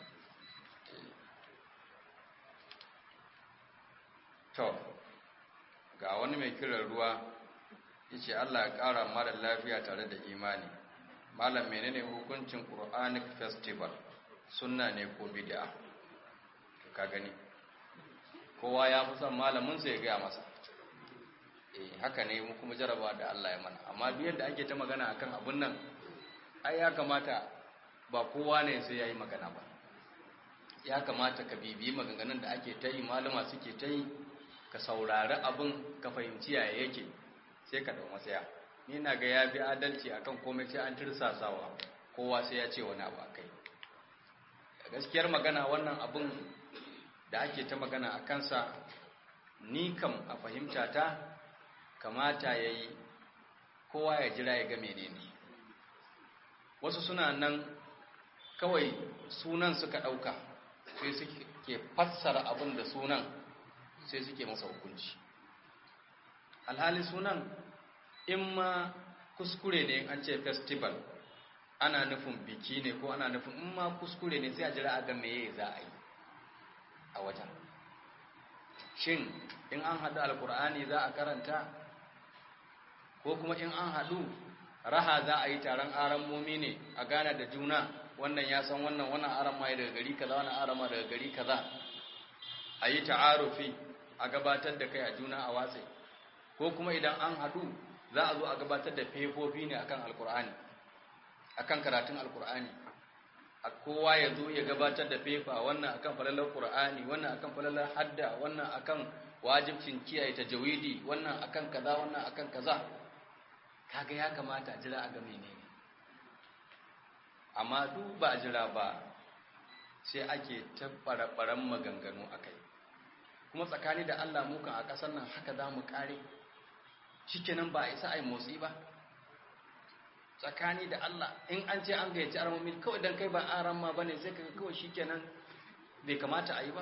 S2: to ga wani mai kiran ruwa yace Allah ya ƙara mara lafiya tare da imani malam menene hukuncin Quranic festival sunna ne ko bid'a ka gani kowa ya fi son malamin sa ya gaya masa eh haka ne mu kuma jaraba da Allah ya mana amma duk yadda ake ta magana akan abun nan ai ya kamata ba kowa ne sai yayi magana ba ya kamata ka bibiyi maganganun da ake ta yi malama suke ta yi ka saurari abin ka fahimci yaya yake sai ka dau matsaya ni na ga ya bi adalci akan komai sai an tirsasawa kowa sai ya ce wani abu akai gaskiyar magana wannan abin da ake ta magana a kansa ni kam a fahimta ta kamata ya yi kowa ya jira ya ga menene wasu suna nan kawai sunan suka ɗauka sai suke fassara abin da sunan sai suke masa hukunci alhali sunan in ma kuskure ne an ce festival ana nufin biki ne ko ana nufin in ma kuskure ne sai a jira a ga meye za a yi a wata shin in an haɗu alkur'ani za a karanta ko kuma in an haɗu raha za a yi taron aran momi ne a gana da juna wannan ya san wannan wannan aran ma daga gari kaza wannan aran ma daga gari kaza a yi ta'arufi a gabatar da kai a juna a watsi ko kuma idan an haɗu za a zo a gabatar da fefofi ne akan alkur'ani akan karatun alkur'ani a kowa ya zo ya gabatar da fefa wannan akan falalar qur'ani wannan akan falalar hadda wannan akan wajibcin kiyaye tajawidi wannan akan kaza wannan akan kaza kaga ya kamata a jira a ga menene amma duk ba a jira ba sai ake tabbarabaran maganganu akai kuma tsakani da Allah mukan a ƙasar nan haka za mu kare shikenan ba a isa ai motsi ba tsakani da Allah in an ce an gayyaci aramomi kawai dan kai ba aran ma bane sai kaga kawai shikenan bai kamata a yi ba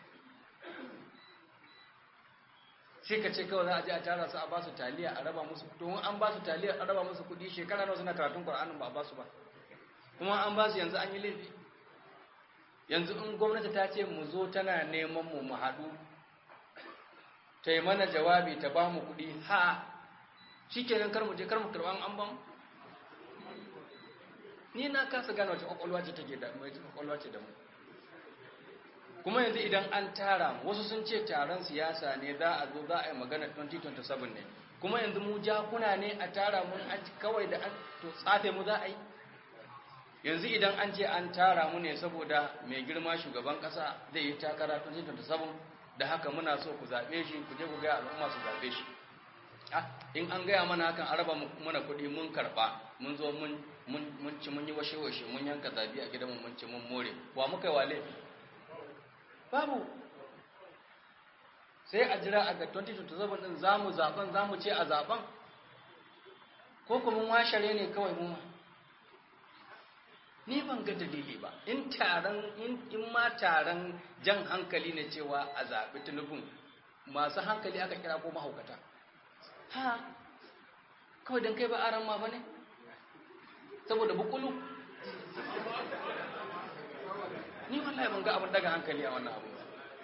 S2: sai ka ce kawai za a je a tara su a ba su taliya a raba musu domin an ba su taliya a raba musu kudi shekara nawa suna karatun Qur'anin ba a ba su ba kuma an ba su yanzu an yi laifi yanzu in gwamnati ta ce mu zo tana neman mu mu haɗu ta yi mana jawabi ta ba mu kudi ha shikenan kar mu je kar mu karɓa an ban ni na kasa gane wace kwakwalwa ce take da mai kwakwalwa ce da mu kuma yanzu idan an tara wasu sun ce taron siyasa ne za a zo za a yi magana 2027 ne kuma yanzu mu jakuna ne a tara mun an kawai da an to tsafe mu za a yi yanzu idan an ce an tara mu ne saboda mai girma shugaban kasa zai yi takara 2027 da haka muna so ku zaɓe shi ku je ku ga al'umma su zaɓe shi
S1: in an gaya mana hakan an raba mana kuɗi mun karɓa mun zo mun ci mun yi washe-washe mun yanka zabi a gidanmu mun ci mun more wa muka yi wale babu sai a jira a ga 2027 din za mu zaben za mu ce a zaben ko kuma mun washare ne kawai mu ni ban ga dalili ba in taron in ma taron jan hankali ne cewa a zaɓi tunubin masu hankali aka kira ko mahaukata ha kawai don kai ba aran ma ba ne saboda bukulu ni wallahi ban ga abin daga hankali a wannan abu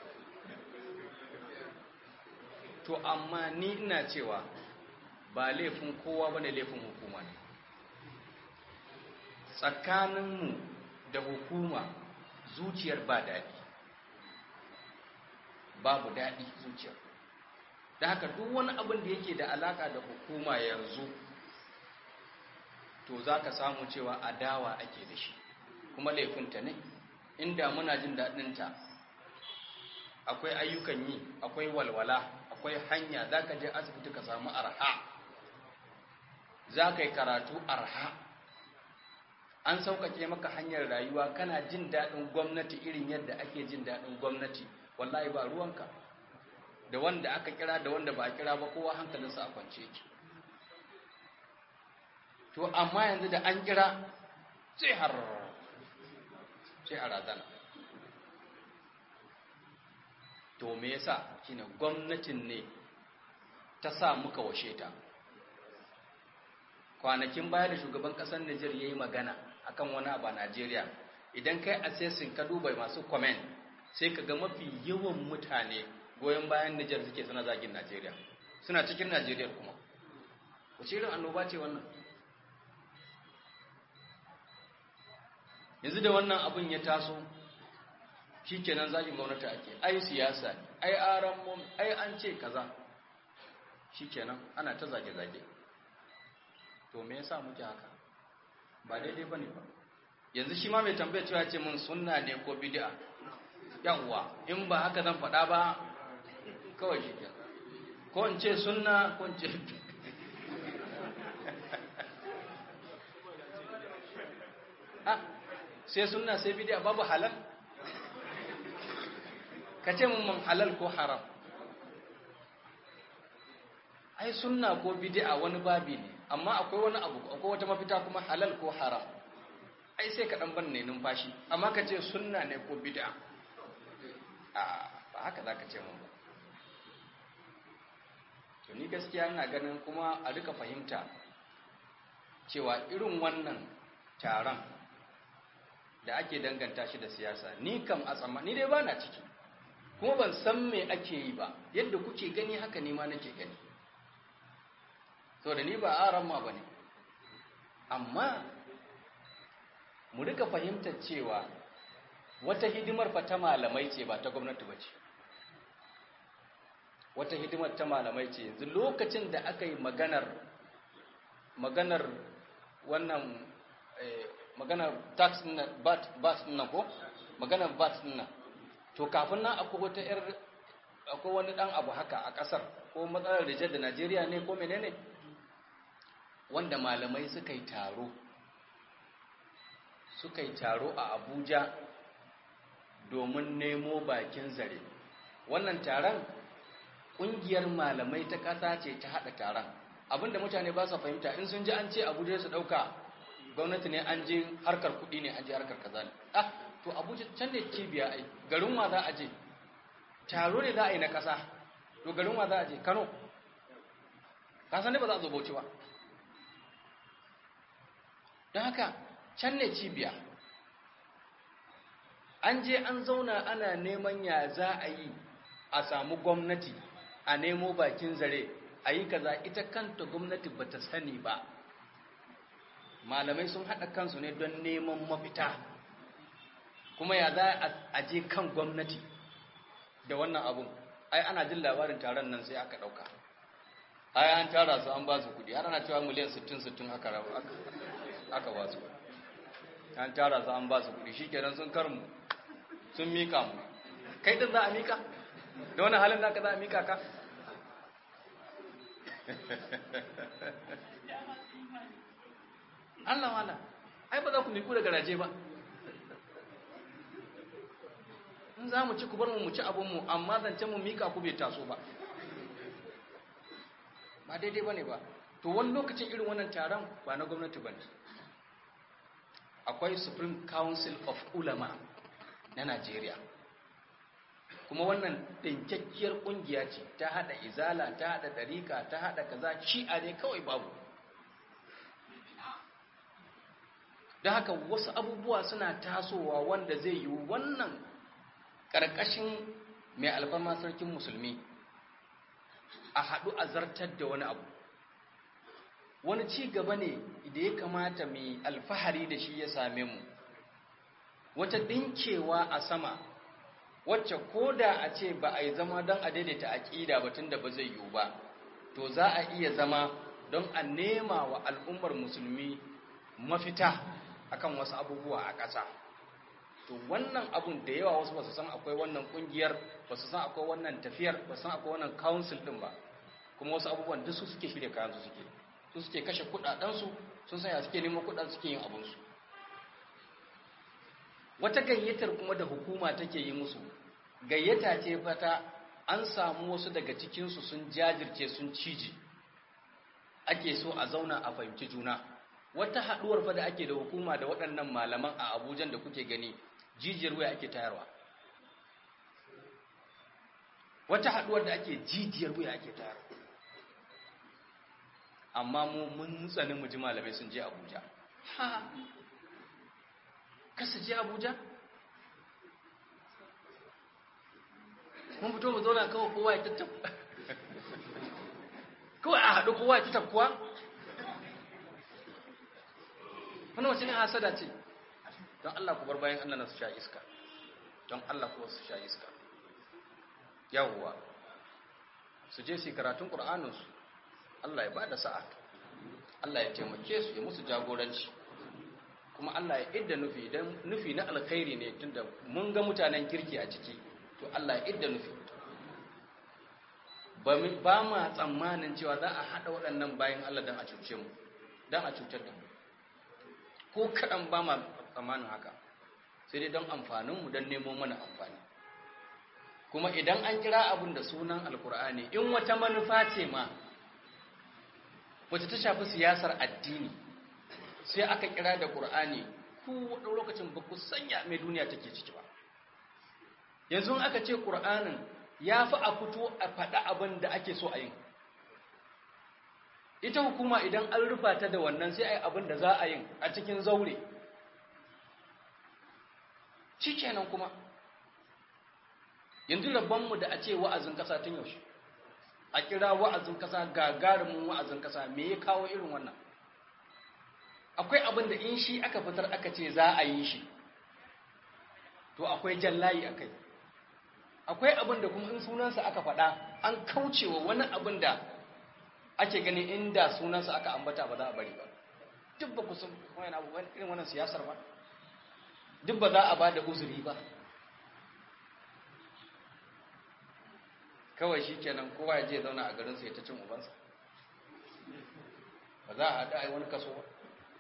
S1: to amma ni ina cewa ba laifin kowa ba ne laifin hukuma ne tsakaninmu da hukuma zuciyar ba daɗi babu daɗi zuciyar da haka duk wani abin da yake da alaƙa da hukuma yanzu to za ka samu cewa adawa ake da shi kuma laifinta ne inda muna jin daɗinta akwai ayyukan yi akwai walwala akwai hanya za ka je asibiti ka samu arha za ka yi karatu arha an sauƙaƙe maka hanyar rayuwa kana jin daɗin gwamnati irin yadda ake jin daɗin gwamnati wallahi ba ruwanka da wanda aka kira da wanda ba a kira ba kowa hankalinsa a kwance yake to amma yanzu da an kira sai har sai a razana to me yasa shine gwamnatin ne ta sa muka washe ta kwanakin baya da shugaban kasar Nijar yayi magana akan wani abu a Najeriya idan kai assessing ka duba masu comment sai ka ga mafi yawan mutane goyon bayan Nijar suke suna zagin Najeriya suna cikin Najeriya kuma wace irin annoba ce wannan yanzu da wannan abin ya taso shikenan zagin gwamnati ake ai siyasa ne ai aran mum ai an ce kaza shikenan ana ta zage-zage to me yasa muke haka ba daidai bane ba yanzu shi ma mai tambaya cewa ce mun sunna ne ko bid'a yawwa in ba haka zan faɗa ba kawai shi ko in ce sunna ko in ce ah sai sunna sai bid'a babu halal ka ce mun halal ko haram ai sunna ko bid'a wani babi ne amma akwai wani abu akwai wata mafita kuma halal ko haram ai sai ka dan ban ne numfashi amma ka ce sunna ne ko bid'a a ba haka zaka ce mun ba to ni gaskiya ina ganin kuma a duka fahimta cewa irin wannan taron da ake danganta shi da siyasa ni kam a tsamma ni dai ba na ciki kuma ban san me ake yi ba yadda kuke gani haka ni ma nake gani so da ni ba aran ma bane amma mu rika fahimtar cewa wata hidimar fa ta malamai ce ba ta gwamnati ba ce wata hidimar ta malamai ce yanzu lokacin da aka yi maganar maganar wannan maganar tax na bat bat na ko maganar bat na to kafin nan akwai wata yar akwai wani dan abu haka a kasar ko matsalar rijar da Najeriya ne ko menene wanda malamai suka yi taro suka yi taro a Abuja domin nemo bakin zare wannan taron kungiyar malamai ta kasa ce ta hada taron abinda mutane ba su fahimta in sun ji an ce Abuja su dauka gwamnati ne an je harkar kuɗi ne an je harkar kaza ne ah to Abuja can ne cibiya ai garin wa za a je taro ne za a yi na kasa to garin wa za a je Kano ka san ne ba za a zo Bauchi ba don haka can ne cibiya an je an zauna ana neman ya za a yi a samu gwamnati a nemo bakin zare a yi kaza ita kanta gwamnati ba ta sani ba malamai sun haɗa kansu ne don neman mafita kuma ya za a je kan gwamnati da wannan abun ai ana jin labarin taron nan sai aka ɗauka ai an tara su an ba su kuɗi har ana cewa miliyan 60-60 aka aka ba su an tara su an ba su kuɗi shi kenan sun karmu sun mika mu kai din za a mika da wani halin da ka za a mika ka
S3: Allah wala ai ba za ku miku da garaje ba in za mu ci ku bar mu mu ci abinmu amma zancen mu mika ku bai taso ba ba daidai ba ne ba to wani lokacin irin wannan taron ba na gwamnati ba ne akwai supreme council of ulama na najeriya kuma wannan ɗinkakkiyar ƙungiya ce ta haɗa izala ta haɗa ɗarika ta haɗa kaza shi'a ne kawai babu don haka wasu abubuwa suna tasowa wanda zai yi wannan ƙarƙashin mai alfarma sarkin musulmi a haɗu a zartar da wani abu wani ci gaba ne da ya kamata mai alfahari da shi ya same mu wata ɗinkewa a sama wacce ko da a ce ba a yi zama don a daidaita aƙida ba tun da ba zai yiwu ba to za a iya zama don a nema wa al'ummar musulmi mafita akan wasu abubuwa a ƙasa to wannan abun da yawa wasu ba su san akwai wannan ƙungiyar ba su san akwai wannan tafiyar ba su san akwai wannan council ɗin ba kuma wasu abubuwan duk su suke shirya kayan su suke su suke kashe kuɗaɗensu sun sanya suke neman kuɗaɗen suke yin abinsu wata gayyatar kuma da hukuma take yi musu gayyata ce fata an samu wasu daga cikinsu sun jajirce sun ciji ake so a zauna a fahimci juna wata haɗuwar fa da ake da hukuma da waɗannan malaman a abujan da kuke gani jijiyar waya ake tayarwa wata haɗuwar da ake jijiyar waya ake tayarwa amma mu mun tsani mu ji malamai sun je abuja ha kasa je abuja mun fito mu zauna kawai kowa ya tattab kawai a haɗu kowa ya tattab kuwa wani wace ne hasada ce don Allah ku bar bayan Allah na su sha iska don Allah ku su sha iska yawwa su je su karatun ƙur'aninsu Allah ya ba da sa'a Allah ya taimake su ya musu jagoranci kuma Allah ya idda nufi idan nufi na alkhairi ne tunda mun ga mutanen kirki a ciki to Allah ya idda nufi ba ma tsammanin cewa za a haɗa waɗannan bayan Allah don a cuce mu don a cutar da mu ko kaɗan ba ma tsammanin haka sai dai don amfaninmu don nemo mana amfani kuma idan an kira abin da sunan alkur'ani in wata manufa ce ma wacce ta shafi siyasar addini sai aka kira da ƙur'ani ku wadda lokacin ba ku sanya mai duniya take ciki ba yanzu aka ce ƙur'anin ya fi a fito a faɗa abin da ake so a yin ita hukuma idan an rufa ta da wannan sai a yi abin da za a yin a cikin zaure shi kenan kuma yanzu rabonmu da a ce wa'azin ƙasa tun yaushe a kira wa'azin ƙasa gagarumin wa'azin ƙasa me ya kawo irin wannan akwai abin da in shi aka fitar aka ce za a yi shi to akwai jallayi a kai akwai abin da kuma in sunansa aka faɗa an kaucewa wani abin da ake gani inda sunansa aka ambata ba za a bari ba duk ba ku sun wani abu irin wannan siyasar ba duk ba za a ba da uzuri ba kawai shi kenan kowa ya je zauna a garinsa ya ta cin ubansa ba za a haɗu a yi wani kaso ba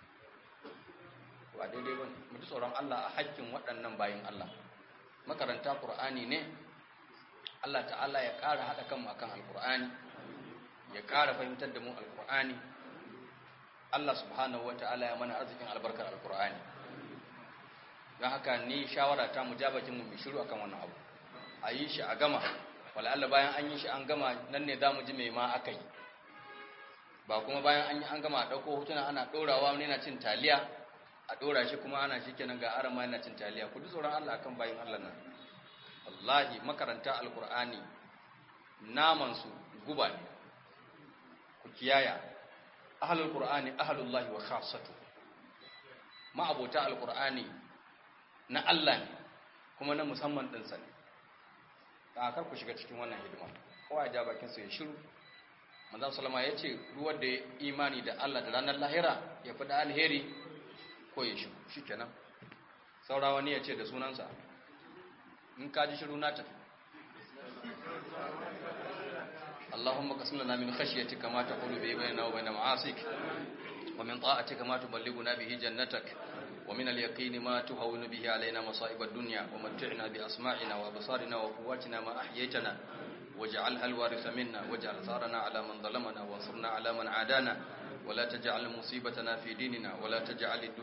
S3: ba daidai ba mu ji tsoron Allah a haƙƙin waɗannan bayin Allah makaranta Qur'ani ne Allah ta'ala ya ƙara haɗa kanmu akan Al-Qur'ani ya ƙara fahimtar da mu Al-Qur'ani Allah subhanahu wa ta'ala ya mana arzikin albarkar Al-Qur'ani don haka ni shawara ta mu jabakin mu shiru akan wannan abu a yi shi a gama wala Allah bayan an yi shi an gama nan ne za mu ji mai ma aka yi ba kuma bayan an yi an gama a ɗauko hotuna ana ɗorawa wani yana cin taliya a ɗora shi kuma ana shi kenan ga arama yana cin taliya ku ji tsoron Allah akan bayin Allah nan wallahi makaranta alkur'ani naman su guba ne ku kiyaya ahlul qur'ani ahlullahi wa khassatu ma abota alkur'ani na Allah ne kuma na musamman din sa ne da kar ku shiga cikin wannan hidima kowa ya ja bakin sa ya shiru manzon sallama yace ruwan da ya imani da Allah da ranar lahira ya fi da alheri ko ya shigo shi kenan saura wani ya ce da sunansa in ka ji shiru na tafi اللهم قسم لنا من خشيتك ما تقول به بيننا وبين معاصيك ومن طاعتك ما تبلغنا به جنتك ومن اليقين ما تهون به علينا مصائب الدنيا ومتعنا بأسماعنا وأبصارنا وقواتنا ما أحييتنا واجعلها الوارث منا واجعل ثارنا على من ظلمنا وانصرنا على من عادانا ولا تجعل مصيبتنا في ديننا ولا تجعل الدنيا